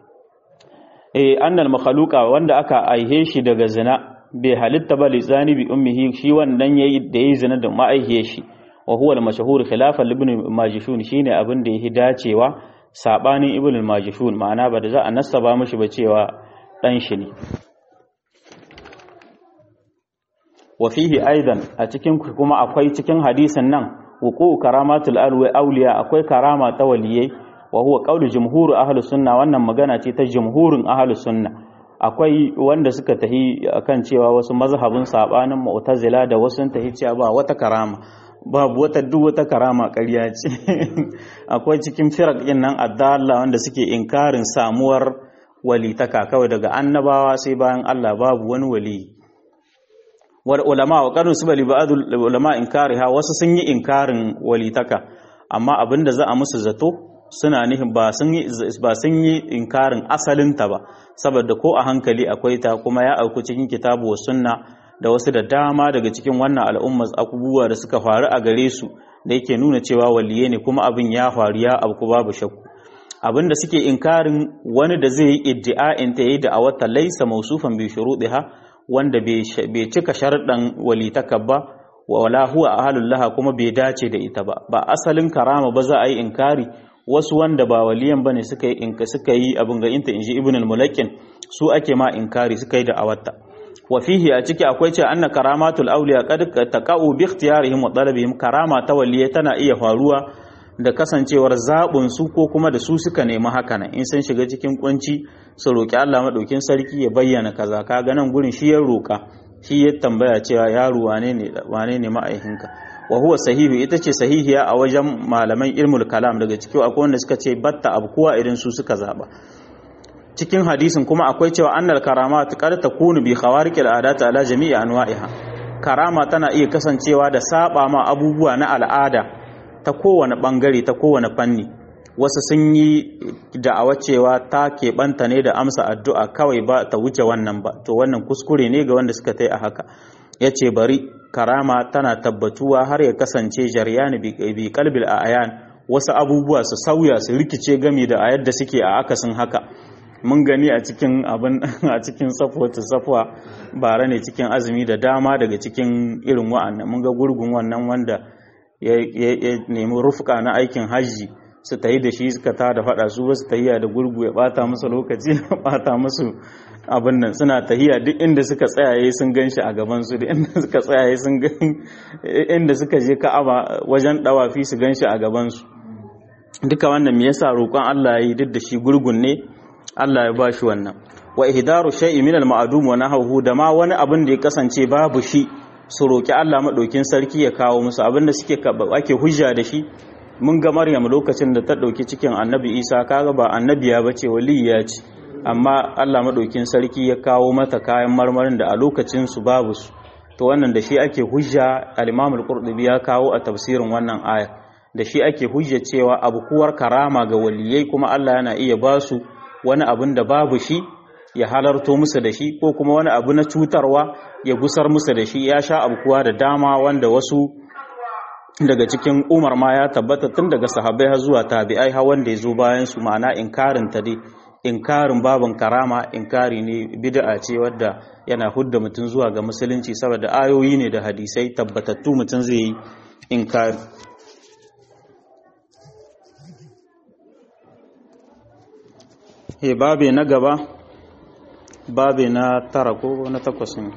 eh annal makhluqa wanda aka aihe shi daga zina bai halitta ba lizani bi ummihi shi wannan yayi da yayi zina da ma'aihiyar shi wa huwa al-mashhur khilafan ibn majishun shine abin da yake dacewa sabanin ibn majishun ma'ana ba da za a nasaba mishi ba cewa dan shi ne wa fihi aidan a cikin kuma akwai cikin hadisin nan wuqu karamatul alwi awliya akwai karama ta waliyai wa huwa qawlu jumhur ahlus sunna wannan magana ce ta jumhurin ahlus sunna akwai wanda suka tahi akan cewa wasu mazhabin sabanin mu'tazila da wasu tahi cewa ba wata karama babu wata duk wata karama ƙarya ce akwai cikin firak ɗin nan addalla wanda suke inkarin samuwar walitaka kawai daga annabawa sai bayan Allah babu wani wali wal ulama wa qanu subali ba'd ulama inkariha wasu sun yi inkarin walitaka amma abinda za a musu zato suna nihin ba sun yi ba sun yi inkarin asalin ta ba saboda ko a hankali akwai ta kuma ya auku cikin kitabu wa sunna da wasu da dama daga cikin wannan al'ummar abubuwa da suka faru a gare su da yake nuna cewa waliye ne kuma abin ya faru ya abu babu shakku abin da suke inkarin wani da zai yi iddi'a'in ta yi da a wata laisa mausufan bi shuruɗiha wanda bai cika sharɗan walitaka ba wa wala huwa ahalullah kuma bai dace da ita ba ba asalin karama ba za a yi inkari wasu wanda ba waliyan bane suka yi inka suka yi abin ga inta inji ibn al-mulakin su ake ma inkari suka yi da awatta wa fihi a ciki akwai ce anna karamatul awliya qad taqa'u bi ikhtiyarihim wa talabihim karama ta waliya tana iya faruwa da kasancewar zabun su ko kuma da su suka nemi haka nan in sun shiga cikin kunci su roki Allah madaukin sarki ya bayyana kaza kaga nan gurin shi ya roka shi ya tambaya cewa yaro wane ne wane ne ma'aikinka wa huwa sahihu ita ce sahihiya a wajen malaman ilmul kalam daga cikin akwai wanda suka ce batta abkuwa idan su suka zaba cikin hadisin kuma akwai cewa annal karamat qad takunu bi khawariqil adat ala jami'i anwa'iha karama tana iya kasancewa da saba ma abubuwa na al'ada ta kowane bangare ta kowane fanni wasu sun yi da'awa cewa ta keɓanta ne da amsa addu'a kawai ba ta wuce wannan ba to wannan kuskure ne ga wanda suka tai a haka ya ce bari karama tana tabbatuwa har ya kasance jaryani bi kalbil a ayan wasu abubuwa su sauya su rikice gami da a yadda suke a akasin haka mun gani a cikin abin a cikin safwatu safwa bara ne cikin azumi da dama daga cikin irin wa'annan mun ga gurgun wannan wanda ya nemi rufka na aikin hajji su tayi da shi suka ta da fada su wasu tahiya da gurgu ya bata musu lokaci ya bata musu abin nan suna tahiya duk inda suka tsayaye sun gan shi a gaban su duk inda suka tsayaye sun gan inda suka je ka'aba wajen dawafi su gan shi a gaban su duka wannan me yasa roƙon Allah yi duk da shi gurgun ne Allah ya bashi wannan wa ihdaru shay'in min al-ma'dum wa nahwu da ma wani abin da ya kasance babu shi su roki Allah madaukin sarki ya kawo musu abin da suke ake hujja da shi mun ga Maryam lokacin da ta dauki cikin Annabi Isa kaga ba annabiya bace waliya ce amma Allah madaukin sarki ya kawo mata kayan marmarin da a lokacin su babu su to wannan da shi ake hujja al-Imam al-Qurtubi ya kawo a tafsirin wannan aya da shi ake hujja cewa abukuwar karama ga waliyai kuma Allah yana iya ba su wani abin da babu shi ya halarto musu da shi ko kuma wani abu na cutarwa ya gusar musu da shi ya sha abukuwa da dama wanda wasu daga cikin umar ma ya tabbata tun daga sahabbai har zuwa tabi'ai har wanda ya zo bayan su ma'ana inkarin ta dai inkarin babin karama inkari ne bid'a ce wadda yana hudda mutum zuwa ga musulunci saboda ayoyi ne da hadisai tabbatattu mutum zai yi inkari he babe na gaba babe na tara ko na takwas ne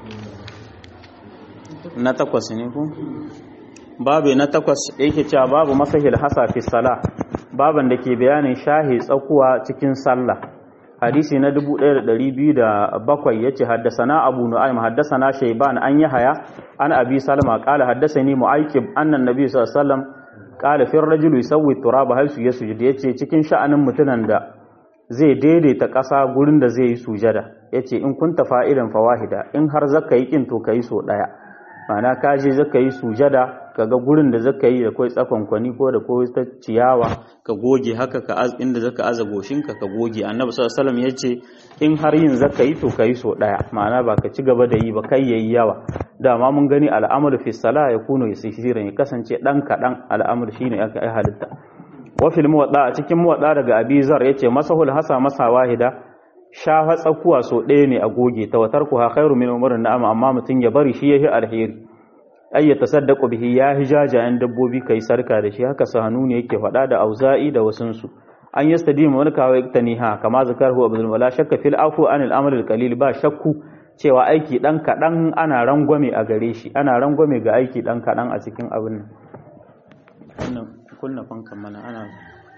na takwas ne ko babe na takwas yake cewa babu masahil hasa fi sala baban da ke bayanin shahi tsakuwa cikin sallah hadisi na 1207 yace haddasana abu nu'aym haddasana shayban an yahaya an abi salma qala haddasani mu'aykib anna an-nabi sallallahu alaihi wasallam qala fi ar-rajuli yusawwi turaba hal su yasjud yace cikin sha'anin mutunan da zai daidaita ƙasa gurin da zai yi sujada ya ce in kunta fa'idan fawahida in har zaka yi ƙin to ka yi so ɗaya mana ka je zaka yi sujada ka ga gurin da zaka yi da kwai tsakonkwani ko da kwai ta ciyawa ka goge haka ka inda zaka aza goshinka ka goge annabi sallallahu alaihi ya ce in har yin zaka yi to ka yi so ɗaya ma'ana ba ka ci gaba da yi ba kai yayi yawa dama mun gani al'amuru fi sala ya kuno yasiran ya kasance ɗan kaɗan al'amur shine aka yi halitta wafil muwadda a cikin muwadda daga abizar yace masahul hasa masa wahida shafa tsakuwa so ɗaya ne a goge ta watar ku ha khairu min umrin na'am amma mutun ya bari shi yahi alheri ay ya tasaddaqu bihi ya hijajayen dabbobi kai sarka da shi haka sahanu ne yake faɗa da auza'i da wasun su an yastadimu wani kawai iktaniha kama zakarhu abdul wala shakka fil afu anil amal al qalil ba shakku cewa aiki dan kadan ana rangwame a gare shi ana rangwame ga aiki dan kadan a cikin abin nan kunna fankan mana ana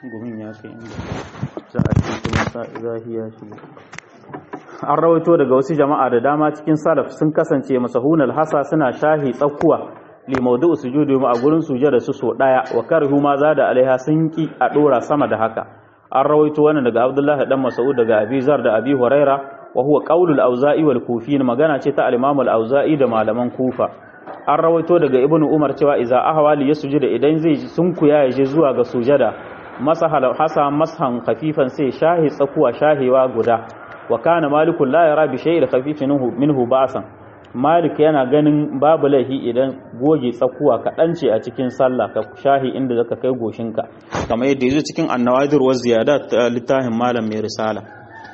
gumin ya kai inda za a ce kuma zahi ya shigo an rawaito daga wasu jama'a da dama cikin salaf sun kasance masahunal hasa suna shahi tsakkuwa li mawdu'u sujudi ma a gurin sujada su so daya wa karhu ma zada alaiha sun ki a dora sama da haka an rawaito wannan daga Abdullah dan Mas'ud daga Abi Zar da Abi Huraira wa huwa qaulul auza'i wal kufiyin magana ce ta al-Imam al-Auza'i da malaman Kufa an rawaito daga Ibn Umar cewa idza ahwali yasjuda idan zai sunkuya ya je zuwa ga sujada masahal hasa mashan khafifan sai shahi tsakuwa shahewa guda wa kana malikun la yara bi shay'in khafifin minhu ba'san malik yana ganin babu laihi idan goge tsakuwa kaɗan ce a cikin sallah ka shahi inda zaka kai goshinka kamar yadda yazo cikin annawadir wa ziyadat littafin malam mai risala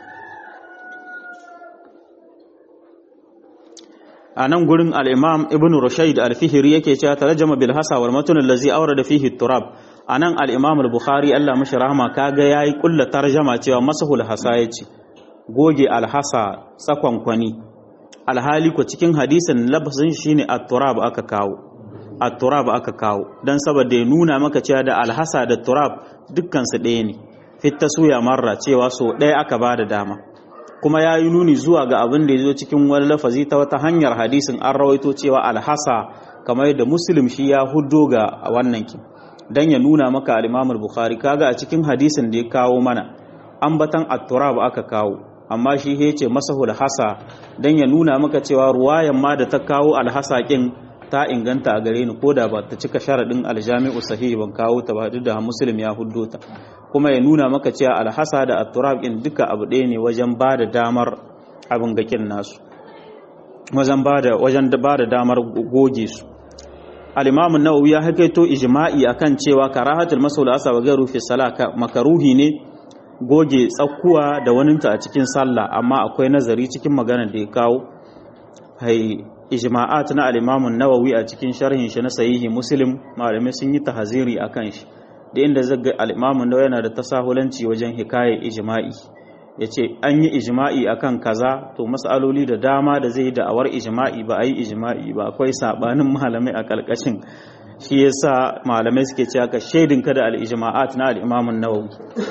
a nan gurin al-imam ibn rushayd al-fihri yake cewa tarjama bil hasa wal matn allazi awrada fihi turab anan al-imam al-bukhari Allah mashi rahama kaga yayi kulla tarjama cewa masahul hasa yace goge alhasa tsakon kwani alhali ko cikin hadisin lafazin shine at-turab aka kawo at-turab aka kawo dan saboda ya nuna maka cewa da alhasa da turab dukkan su ɗaya ne fit taswiya marra cewa so ɗaya aka bada dama kuma ya yi nuni zuwa ga abin da ya zo cikin wani lafazi ta wata hanyar hadisin an rawaito cewa alhasa kamar yadda muslim shi ya hudo ga wannan ki dan ya nuna maka al-imam bukhari kaga a cikin hadisin da ya kawo mana ambatan at-turab aka kawo amma shi ya ce masahul hasa don ya nuna maka cewa ruwayan ma da ta kawo alhasa kin ta inganta a gare ni ko da ba ta cika sharaɗin aljami'u sahihi ban kawo ta ba duk da muslim ya huddo ta kuma ya nuna maka cewa alhasa da atturab kin duka abu ɗaya ne wajen ba da damar abin gakin nasu wajen ba da wajen ba da damar goge su al-imam an-nawawi ya hakaito ijma'i akan cewa karahatul masahul hasa wa gairu fi salaka makaruhi ne goge tsakkuwa da waninta a cikin sallah amma akwai nazari cikin magana da ya kawo hai ijma'at na al-Imam nawawi a cikin sharhin shi na sahihi Muslim malamai sun yi tahziri akan shi da inda zaga al-Imam nawawi yana da tasahulanci wajen hikaye ijma'i yace an yi ijma'i akan kaza to mas'aloli da dama da zai da awar ijma'i ba ai ijma'i ba akwai sabanin malamai a kalkashin shi yasa malamai suke cewa ka shaidin ka da al-ijma'at na al-Imam nawawi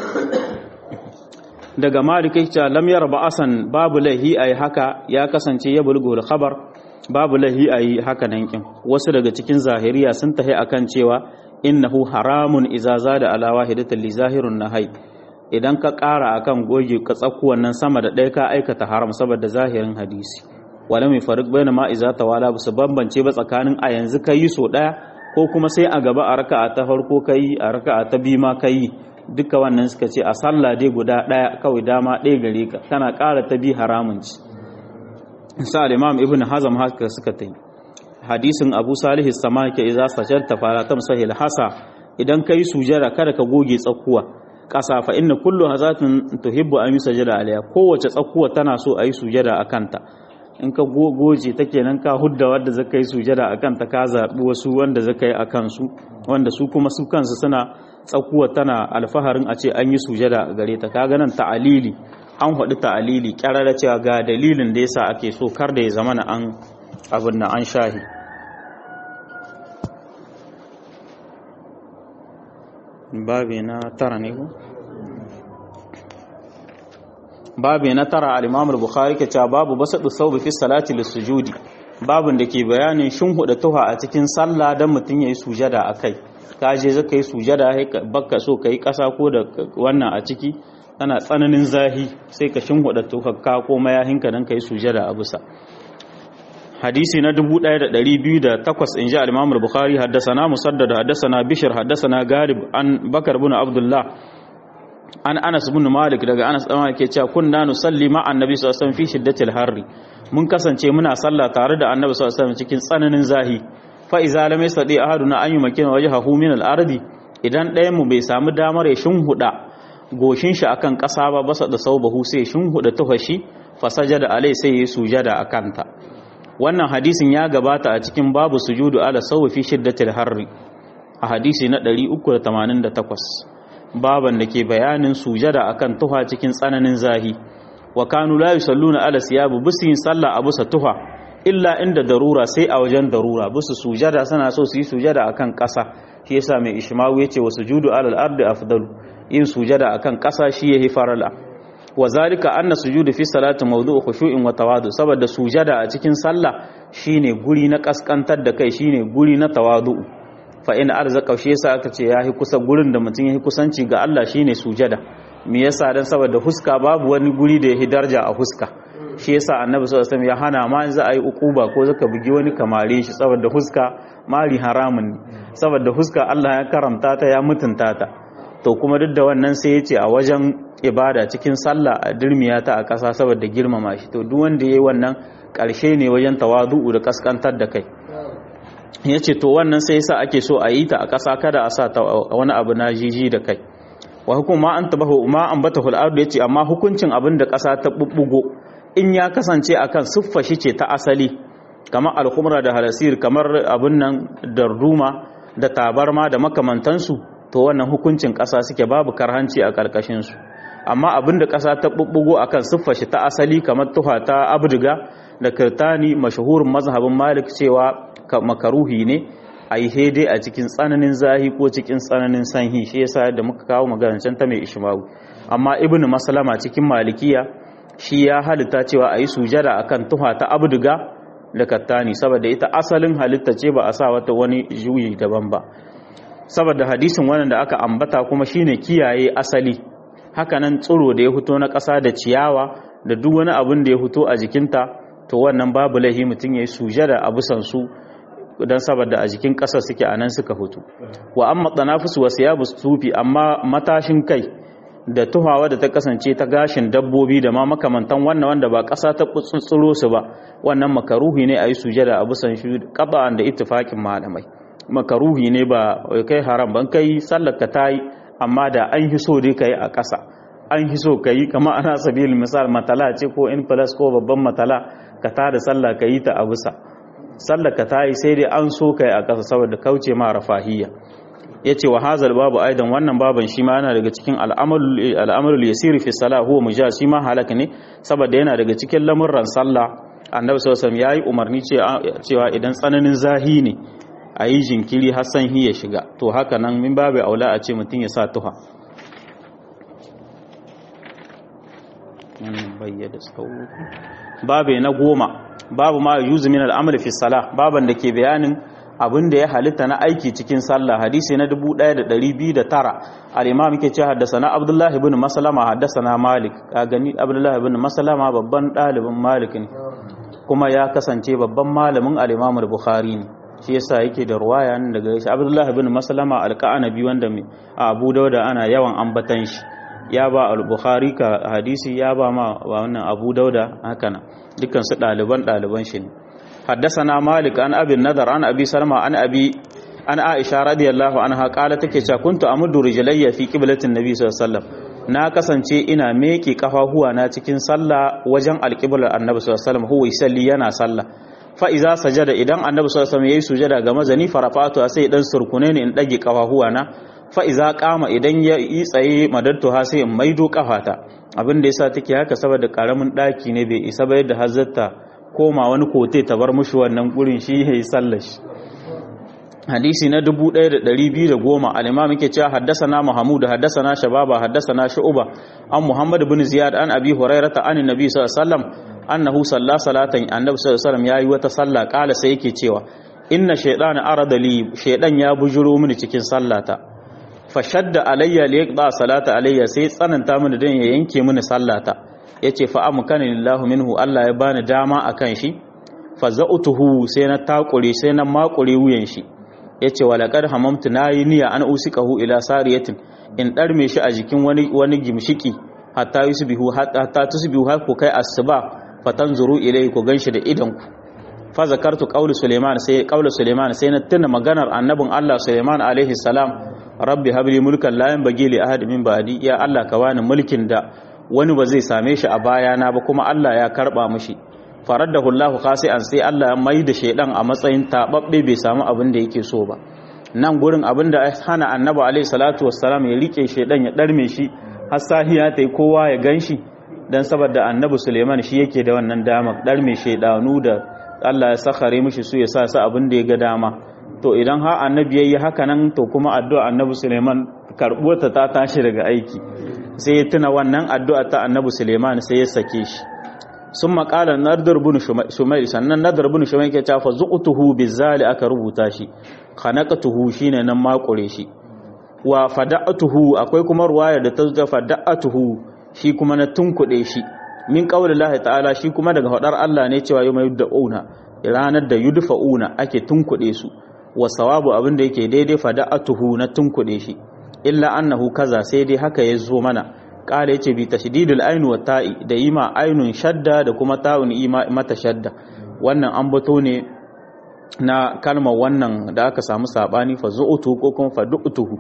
daga malik yake lam yar ba'asan babu lahi ayi haka ya kasance ya bulgul khabar babu lahi ayi haka nan kin wasu daga cikin zahiriya sun tahi akan cewa innahu haramun idza zada ala wahidatin li zahirun nahai idan ka ƙara akan goge ka tsakuwan nan sama da ɗaya ka aikata haram saboda zahirin hadisi wala mai farik bayna ma iza tawala ba su bambance ba tsakanin a yanzu kai so ɗaya ko kuma sai a gaba a raka'a ta farko kai a raka'a ta biyu ma kai duka wannan suka ce a sallah dai guda ɗaya kawai dama ɗaya gare ka kana ƙara ta bi haramun ci sa imam ibn hazam haka suka ta yi hadisin abu salihu sama ke iza sajar ta fara ta musahil hasa idan ka yi sujada kada ka goge tsakuwa ƙasa fa inna kullu hazatin tuhibbu an yi sajada alaiha kowace tsakuwa tana so a yi sujada a kanta in ka goge ta kenan ka hudda wadda zaka yi sujada a kanta ka zaɓi wasu wanda zaka yi a kansu wanda su kuma su kansu suna tsakuwa tana alfaharin a ce an yi sujada a gare ta kaga nan ta'alili an haɗu ta'alili ƙyararra cewa ga dalilin da yasa ake so kar da ya zama na an abin na an shahi babi na tara ne ko babi na tara al-imam al-bukhari ke cewa babu basadu thawbi fi salati lis-sujudi babin da ke bayanin shinhuda tuha a cikin sallah dan mutun yayi sujada akai ka je zaka yi sujada baka so kai kasa ko da wannan a ciki tana tsananin zahi sai ka shinhuda tuhakka ko mayahinka dan kai sujada a bisa hadisi na 1208 inji al-Imam al-Bukhari haddathana Musaddad haddathana Bishr haddathana Garib an Bakar ibn Abdullah an Anas ibn Malik daga Anas dan Malik cewa kunna nusalli ma annabi sallallahu alaihi wasallam fi shiddatil harri mun kasance muna sallah tare da annabi sallallahu alaihi wasallam cikin tsananin zahi fa iza lam yastadi ahaduna an yumakkina wajhahu min al-ardi idan ɗayan mu bai samu damar ya shinhuda goshin shi akan ƙasa ba basa da saubahu sai shinhuda tuhashi fa sajada alai sai ya sujada akanta wannan hadisin ya gabata a cikin babu sujudu ala sawfi fi shiddatil harri a hadisi na 388 baban da ke bayanin sujada akan tuha cikin tsananin zahi wa kanu la yusalluna ala siyabu bisin sallah a bisa tuha illa inda darura sai a wajen darura bisu sujada suna so su yi sujada akan ƙasa shi yasa mai ishmawu yace wa sujudu ala al-ardi afdalu yin sujada akan ƙasa shi yahi farala wa zalika anna sujudu fi salati mawdu'u khushu'in wa tawadu saboda sujada a cikin sallah shine guri na kaskantar da kai shine guri na tawadu fa in arzaka shi yasa aka ce yahi kusa gurin da mutum yahi kusanci ga Allah shine sujada me yasa dan saboda huska babu wani guri da yahi darja a huska shi yasa annabi sallallahu alaihi wasallam ya hana ma za a yi ukuba ko zaka bugi wani kamare shi saboda huska mari haramun ne saboda huska Allah ya karamta ta ya mutunta ta to kuma duk da wannan sai ya ce a wajen ibada cikin sallah a dirmiya ta a ƙasa saboda girmama shi to duk wanda yayi wannan ƙarshe ne wajen tawadu'u da kaskantar da kai ya ce to wannan sai yasa ake so a yi ta a ƙasa kada a sa ta wani abu na jiji da kai wa hukuma an tabahu ma an bata hul'adu ya ce amma hukuncin abin da ƙasa ta bubbugo in ya kasance akan siffa shi ce ta asali kamar alkhumra da halasir kamar abin nan darduma da tabarma da makamantansu to wannan hukuncin ƙasa suke babu karhanci a ƙarƙashin su amma abin da ƙasa ta bubbugo akan siffa shi ta asali kamar tuha ta abdiga da kirtani mashahurin mazhabin malik cewa makaruhi ne a yi hede a cikin tsananin zahi ko cikin tsananin sanhi shi yasa da muka kawo maganancin ta mai ishmawu amma ibn maslama cikin malikiya shi ya halitta cewa a yi sujada akan tuha ta abduga da kattani saboda ita asalin halitta ce ba a sa wata wani juyi daban ba saboda hadisin wannan da aka ambata kuma shine kiyaye asali hakanan tsiro da ya fito na ƙasa da ciyawa da duk wani abin da ya fito a jikinta to wannan babu lahi mutum ya yi sujada a busan su don saboda a jikin ƙasar suke a nan suka hutu wa amma tsanafus wasu ya sufi amma matashin kai da tuhawa da ta kasance ta gashin dabbobi da ma makamantan wannan wanda ba ƙasa ta tsutsuro su ba wannan makaruhi ne a yi sujada a busan shi ƙaba'an da ittifaƙin malamai makaruhi ne ba kai haram ban kai sallar ka tayi amma da an hi so dai kai a ƙasa an hi so kai kamar ana sabil misal matala ce ko in plus ko babban matala ka tada sallah ka yi ta a bisa sallar ka ta yi sai dai an so kai a ƙasa saboda kauce ma rafahiyya ya ce wa hazal babu aidan wannan baban shi ma yana daga cikin al'amalul yasiri fi sala huwa mujaz shi ma halaka ne saboda yana daga cikin lamurran sallah annabi sallallahu alaihi yayi umarni cewa idan tsananin zahi ne a yi jinkiri har san ya shiga to haka nan min babu aula a ce mutum ya sa tuha bayyada babu na goma babu ma yuzu min al'amali fi salah baban da ke bayanin abin da ya halitta na aiki cikin sallah hadisi na 1209 al-imam yake ce haddasana abdullah ibn maslama haddasana malik ka gani abdullah ibn maslama babban dalibin malik ne kuma ya kasance babban malamin al-imam al-bukhari ne shi yasa yake da ruwaya nan daga shi abdullah ibn maslama al-qanabi wanda abu dauda ana yawan ambatan shi ya ba al-bukhari ka hadisi ya ba ma wannan abu dauda haka nan dukkan su ɗaliban ɗaliban shi ne haddasana malik an abin nadar an abi salma an abi an aisha radiyallahu anha qala take cewa kuntu amuddu rijlayya fi qiblatin nabi sallallahu alaihi wasallam na kasance ina meke kafahuwa na cikin sallah wajen alqiblar annabi sallallahu alaihi wasallam huwa yusalli yana sallah fa iza sajada idan annabi sallallahu alaihi wasallam yayi sujada ga mazani farafatu sai dan surkune ne in dage kafahuwa na fa iza qama idan ya yi tsaye madattu ha sai in maido kafata abin da yasa take haka saboda karamin daki ne bai isa ba yadda hazzata koma wani kote ta bar mushi wannan gurin shi yayi sallar shi hadisi na 1210 al-imam yake cewa haddathana mahmud haddathana shababa haddathana shu'ba an muhammad ibn ziyad an abi hurairata an annabi sallallahu alaihi wasallam annahu salla salatan annabi sallallahu alaihi wasallam yayi wata sallah kala sai yake cewa inna shaytana arada li shaydan ya bujuro mini cikin sallata fashadda alayya li yaqda salata alayya sai tsananta mini dan ya yanke mini sallata yace fa amkana lillahu minhu Allah ya bani dama akan shi fa za'utuhu sai na takure sai na makure wuyan shi yace walaqad hamamtu nayi niyya an usikahu ila sariyatin in darme shi a jikin wani wani gimshiki hatta yusbihu hatta tusbihu har ku kai asuba fatanzuru ilai ku ganshi da idan ku fa zakartu qawli suleiman sai qawli suleiman sai na tuna maganar annabin Allah suleiman alaihi salam rabbi habli mulkan la yanbaghi li ahad min ba'di ya Allah ka bani mulkin da wani ba zai same shi a bayana ba kuma Allah ya karba mushi faraddahu Allah khasi'an sai Allah ya mai da shedan a matsayin tababbe bai samu abin da yake so ba nan gurin abin da hana annabi alaihi salatu wassalam ya rike shedan ya darme shi har sahiya tai kowa ya ganshi dan saboda annabi Suleiman shi yake da wannan dama darme shedanu da Allah ya sakhare mishi su ya sa su abin da ya ga dama to idan ha annabi yayi haka nan to kuma addu'a annabi Suleiman karbuwarta ta tashi daga aiki sai ya tuna wannan addu'a ta annabi suleiman sai ya sake shi sun makala nadar bin shumail sannan nadar bin shumail ke cafa zuqtuhu bizali aka rubuta shi khanaqatuhu shine nan makure shi wa fada'atuhu akwai kuma ruwaya da ta zo fada'atuhu shi kuma na tunkuɗe shi min qaulillahi ta'ala shi kuma daga hadar Allah ne cewa yau yud'una ranar da yudfa'una ake tunkuɗe su wa sawabu abin da yake daidai fada'atuhu na tunkuɗe shi illa annahu kaza sai dai haka ya zo mana kala yace bi tashdidul ainu wa ta'i da ima ainun shadda da kuma ta'un ima mata shadda wannan an bato ne na kalmar wannan da aka samu sabani fa zu'utu ko kuma fa du'tuhu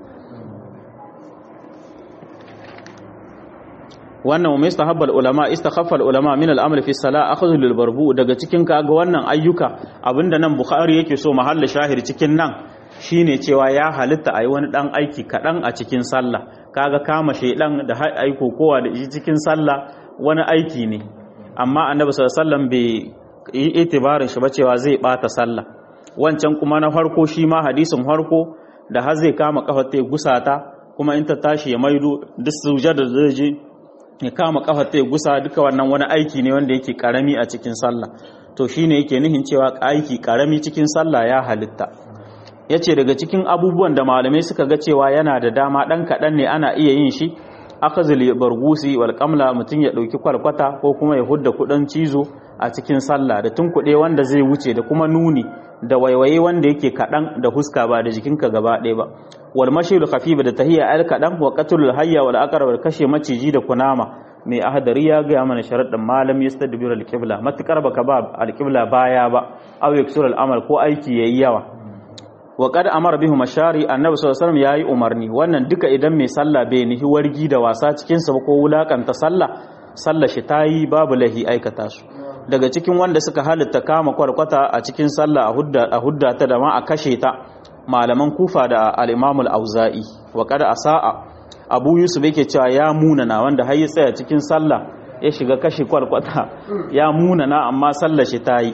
wannan wa mustahabbal ulama istakhaffa ulama min al-amr fi salah akhadhu lil barbu daga cikin kaga wannan ayyuka abinda nan bukhari yake so mahalla shahir cikin nan shine cewa ya halitta ayi wani dan aiki kadan a cikin sallah kaga kama shedan da aiko kowa da shi cikin sallah wani aiki ne amma annabi sallallahu alaihi wasallam bai yi itibarin shi ba cewa zai bata sallah wancan kuma na farko shi ma hadisin farko da har zai kama kafar ta gusata kuma in ta tashi ya maido duk sujada da zai je ya kama kafar ta gusa duka wannan wani aiki ne wanda yake karami a cikin sallah to shine yake nihin cewa aiki karami cikin sallah ya halitta yace daga cikin abubuwan da malamai suka ga cewa yana da dama dan kadan ne ana iya yin shi akhazul bargusi wal qamla mutun ya dauki kwalkwata ko kuma ya hudda kudan cizo a cikin sallah da tunkuɗe wanda zai wuce da kuma nuni da waiwaye wanda yake kaɗan da huska ba da jikinka gaba ɗaya ba wal mashil khafifa da tahiyya al kaɗan wa qatlul hayya wal aqrab kashe maciji da kunama mai ahadari ya ga mana sharadin malam yastadbir al qibla matakar baka ba al qibla baya ba aw yaksur al amal ko aiki yayi yawa wa qad amara bihu mashari annabi sallallahu alaihi wasallam yayi umarni wannan duka idan mai sallah bai nihi wargi da wasa cikin sa ko wulakanta sallah sallah shi tayi babu lahi aikata su daga cikin wanda suka halitta kama kwarkwata a cikin sallah a hudda ta da ma a kashe ta malaman kufa da al-imam al-auza'i wa qad asaa abu yusuf yake cewa ya munana wanda har ya tsaya cikin sallah ya shiga kashe kwarkwata ya munana amma sallah shi tayi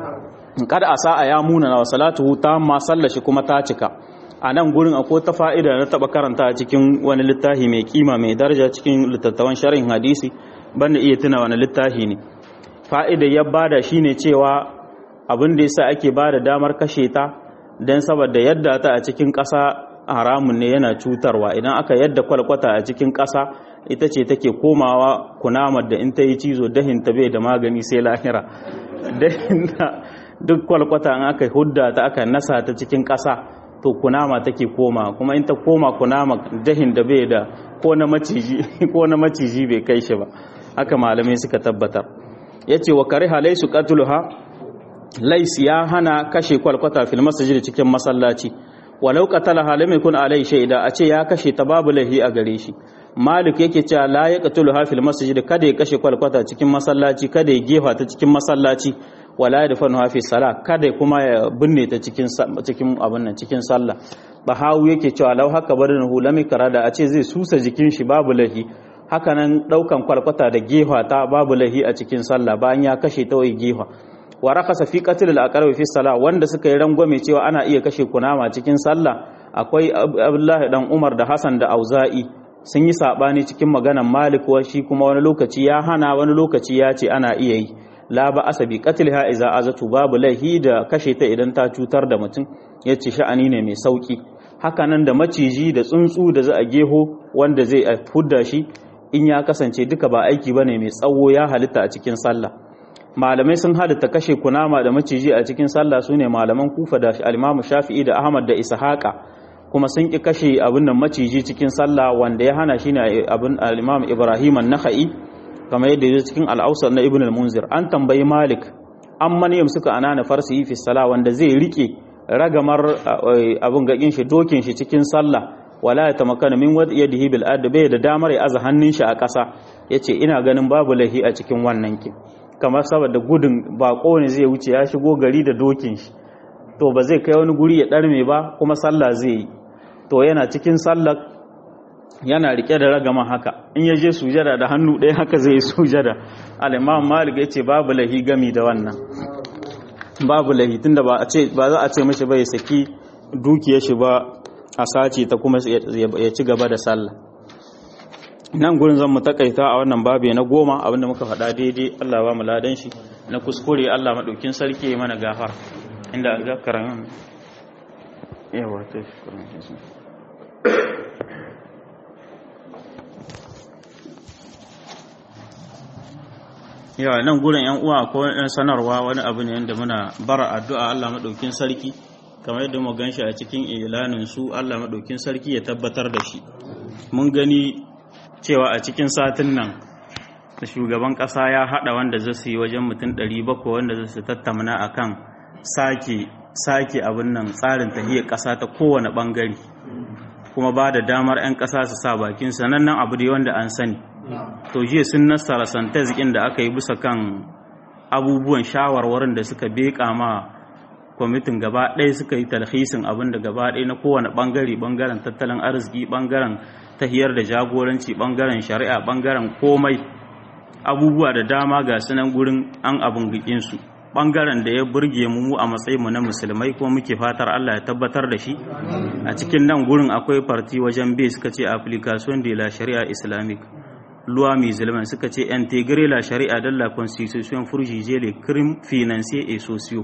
qad asaa ya munana wa salatuhu tamma sallah shi kuma ta cika a nan gurin akwai ta fa'ida na taba karanta a cikin wani littafi mai kima mai daraja cikin littattafan sharhin hadisi banda iya tuna wani littafi ne fa'idar ya bada shi ne cewa abin da yasa ake bada damar kashe ta don saboda yadda ta a cikin ƙasa haramun ne yana cutarwa idan aka yadda kwalkwata a cikin ƙasa ita ce take komawa kunamar da in ta yi cizo dahin ta bai da magani sai lahira duk kwalkwata in aka hudda ta aka nasa ta cikin ƙasa to kunama take koma kuma in ta koma kunama dahin da bai da ko na maciji bai kai shi ba haka malamai suka tabbatar ya ce wa kare halai su katuluha lais ya hana kashe kwalkwata fil masajid cikin masallaci walau qatala halai mai kun alai shaida a ce ya kashe ta babu lahi a gare shi malik yake cewa la ya qatuluha fil masajid kada ya kashe kwalkwata cikin masallaci kada ya gefa ta cikin masallaci wala ya dafanu fi sala kada kuma ya binne ta cikin cikin abin nan cikin sallah bahawu yake cewa lau haka barin hulami karada a ce zai susa jikin shi babu lahi hakanan daukan kwalkwata da gefa ta babu lahi a cikin sallah bayan ya kashe ta wai gefa wa rakasa fi qatl al aqrab fi salah wanda suka yi rangwame cewa ana iya kashe kunama cikin sallah akwai Abdullahi dan Umar da Hassan da Auza'i sun yi sabani cikin maganan Malik wa shi kuma wani lokaci ya hana wani lokaci ya ce ana iya yi la ba asabi qatlha iza azatu babu lahi da kashe ta idan ta cutar da mutum yace sha'ani ne mai sauki hakanan da maciji da tsuntsu da za a geho wanda zai fudda shi in ya kasance duka ba aiki bane mai tsawo ya halitta a cikin sallah malamai sun halitta kashe kunama da maciji a cikin sallah sune malaman kufa da al-imamu shafi'i da ahmad da ishaqa kuma sun ki kashe abin nan maciji cikin sallah wanda ya hana shine abin al-imam ibrahim an-nakhai kamar yadda yake cikin al-awsat na ibn al-munzir an tambayi malik an maniyam suka anana farsi fi salah wanda zai rike ragamar abin gakin shi dokin shi cikin sallah wala ya tamakana min wad yadihi bil ard bai da damar ya aza hannun shi a ƙasa yace ina ganin babu lahi a cikin wannan ki kamar saboda gudun bako ne zai wuce ya shigo gari da dokin shi to ba zai kai wani guri ya darme ba kuma sallah zai yi to yana cikin sallah yana rike da ragaman haka in ya je sujada da hannu ɗaya haka zai yi sujada al-imam malik yace babu lahi gami da wannan babu lahi tunda ba a ce ba za a ce mishi bai saki dukiyar shi ba a sace ta kuma ya ci gaba da sallah nan gurin zan mu takaita a wannan babe na goma abinda muka faɗa daidai Allah ba mu ladan shi na kuskure Allah maɗaukin sarki mana gafar inda ga karamin yawa ta shi yawa nan gurin yan uwa ko yan sanarwa wani abu ne yadda muna bara addu'a Allah maɗaukin sarki kamar yadda mu ganshi a cikin ilanin su Allah maɗaukin sarki ya tabbatar da shi mun gani cewa a cikin satin nan da shugaban ƙasa ya haɗa wanda zai su yi wajen mutum 700 wanda zai su tattauna akan sake sake abin nan tsarin tahiyar ƙasa ta kowane ɓangare kuma ba da damar 'yan ƙasa su sa bakin sanannen abu da wanda an sani to jiya sun nasara santazikin da aka yi bisa kan abubuwan shawarwarin da suka beƙa ma kwamitin gaba ɗaya suka yi talhisin abin da gaba ɗaya na kowane ɓangare ɓangaren tattalin arziki ɓangaren tahiyar da jagoranci ɓangaren shari'a ɓangaren komai abubuwa da dama ga sunan gurin an abin gikinsu ɓangaren da ya burge mu a matsayinmu na musulmai ko muke fatar Allah ya tabbatar da shi a cikin nan gurin akwai farti wajen bai suka ce application de la shari'a islamic loi musulman suka ce intégrer la shari'a dans la constitution pour juger les crimes financiers et sociaux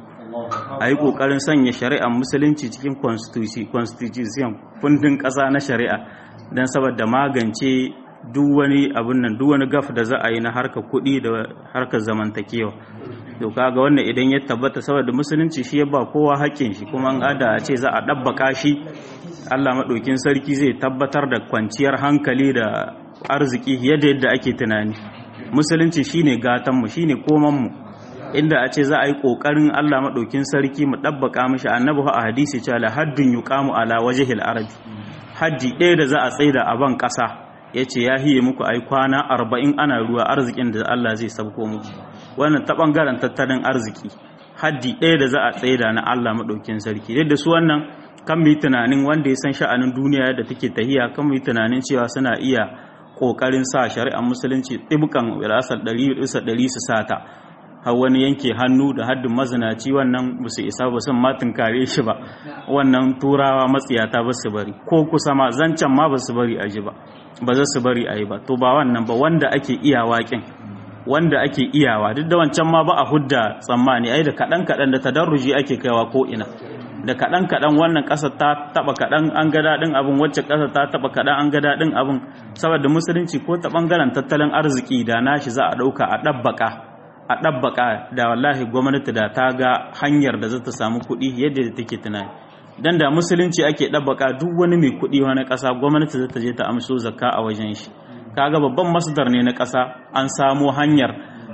a yi ƙoƙarin sanya shari'ar musulunci cikin constitution kundin ƙasa na shari'a don saboda magance duk wani abin nan duk wani gaf da za a yi na harkar kuɗi da harkar zamantakewa to kaga wannan idan ya tabbata saboda musulunci shi ya ba kowa haƙƙin shi kuma an ada a ce za a ɗabbaka shi Allah maɗaukin sarki zai tabbatar da kwanciyar hankali da arziki yadda yadda ake tunani musulunci shine gatanmu shine komanmu inda a ce za a yi ƙoƙarin Allah maɗaukin sarki mu ɗabbaka mishi annabi a hadisi cewa la haddun yuqamu ala wajhil arabi haddi ɗaya da za a tsaida a ban ƙasa yace ya hiye muku ai kwana arba'in ana ruwa arzikin da Allah zai sabko muku wannan ta ɓangaren tattalin arziki haddi ɗaya da za a tsaida na Allah maɗaukin sarki yadda su wannan kan mu yi tunanin wanda ya san sha'anin duniya da take tahiya kan mu yi tunanin cewa suna iya ƙoƙarin sa shari'ar musulunci ɗibkan wirasar ɗari bisa ɗari su sata har wani yanke hannu da haddin mazinaci wannan ba su isa ba sun matin kare shi ba wannan turawa matsiyata ba su bari ko kusa ma zancen ma ba su bari a ji ba ba za su bari a yi ba to ba wannan ba wanda ake iya waƙin wanda ake iyawa duk da wancan ma ba a hudda tsammani ai da kaɗan kaɗan da tadarruji ake kaiwa ko ina da kaɗan kaɗan wannan ƙasa ta taɓa kaɗan an ga daɗin abin wacce ƙasa ta taɓa kaɗan an ga daɗin abin saboda musulunci ko ta ɓangaren tattalin arziki da nashi za a ɗauka a ɗabbaƙa a ɗabbaƙa da wallahi gwamnati da ta ga hanyar da za ta samu kuɗi yadda take tunani dan da musulunci ake ɗabbaƙa duk wani mai kuɗi wani ƙasa gwamnati za ta je ta amso zakka a wajen shi kaga babban masdar ne na ƙasa an samo hanyar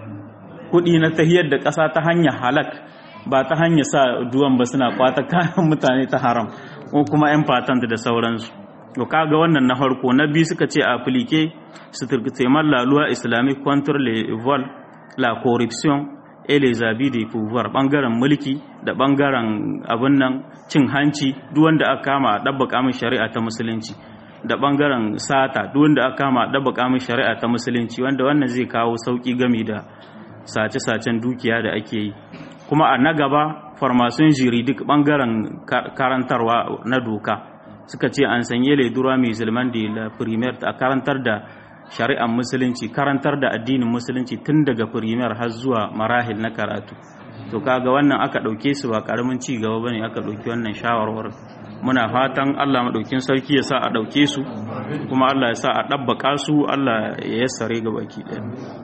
kuɗi na tahiyar da ƙasa ta hanyar halak ba ta hanyar sa duwan ba suna kwata kayan mutane ta haram ko kuma yan patent da sauransu to kaga wannan na farko na biyu suka ce applique structurement la loi islamique contre le vol la corruption et les abus de pouvoir bangaren mulki da bangaren abin nan cin hanci duk wanda aka kama a dabbaka min shari'a ta musulunci da bangaren sata duk wanda aka kama a dabbaka min shari'a ta musulunci wanda wannan zai kawo sauki gami da sace-sacen dukiya da ake yi kuma a na gaba farmasun jiri duk bangaren karantarwa na doka suka ce an sanye ledura mai zulman da la premier a karantar da shari'ar musulunci karantar da addinin musulunci tun daga premier har zuwa marahil na karatu to kaga wannan aka ɗauke su ba karamin ci gaba bane aka ɗauki wannan shawarwar muna fatan Allah maɗaukin sarki ya sa a ɗauke su kuma Allah ya sa a ɗabbaka su Allah ya yassare ga baki ɗaya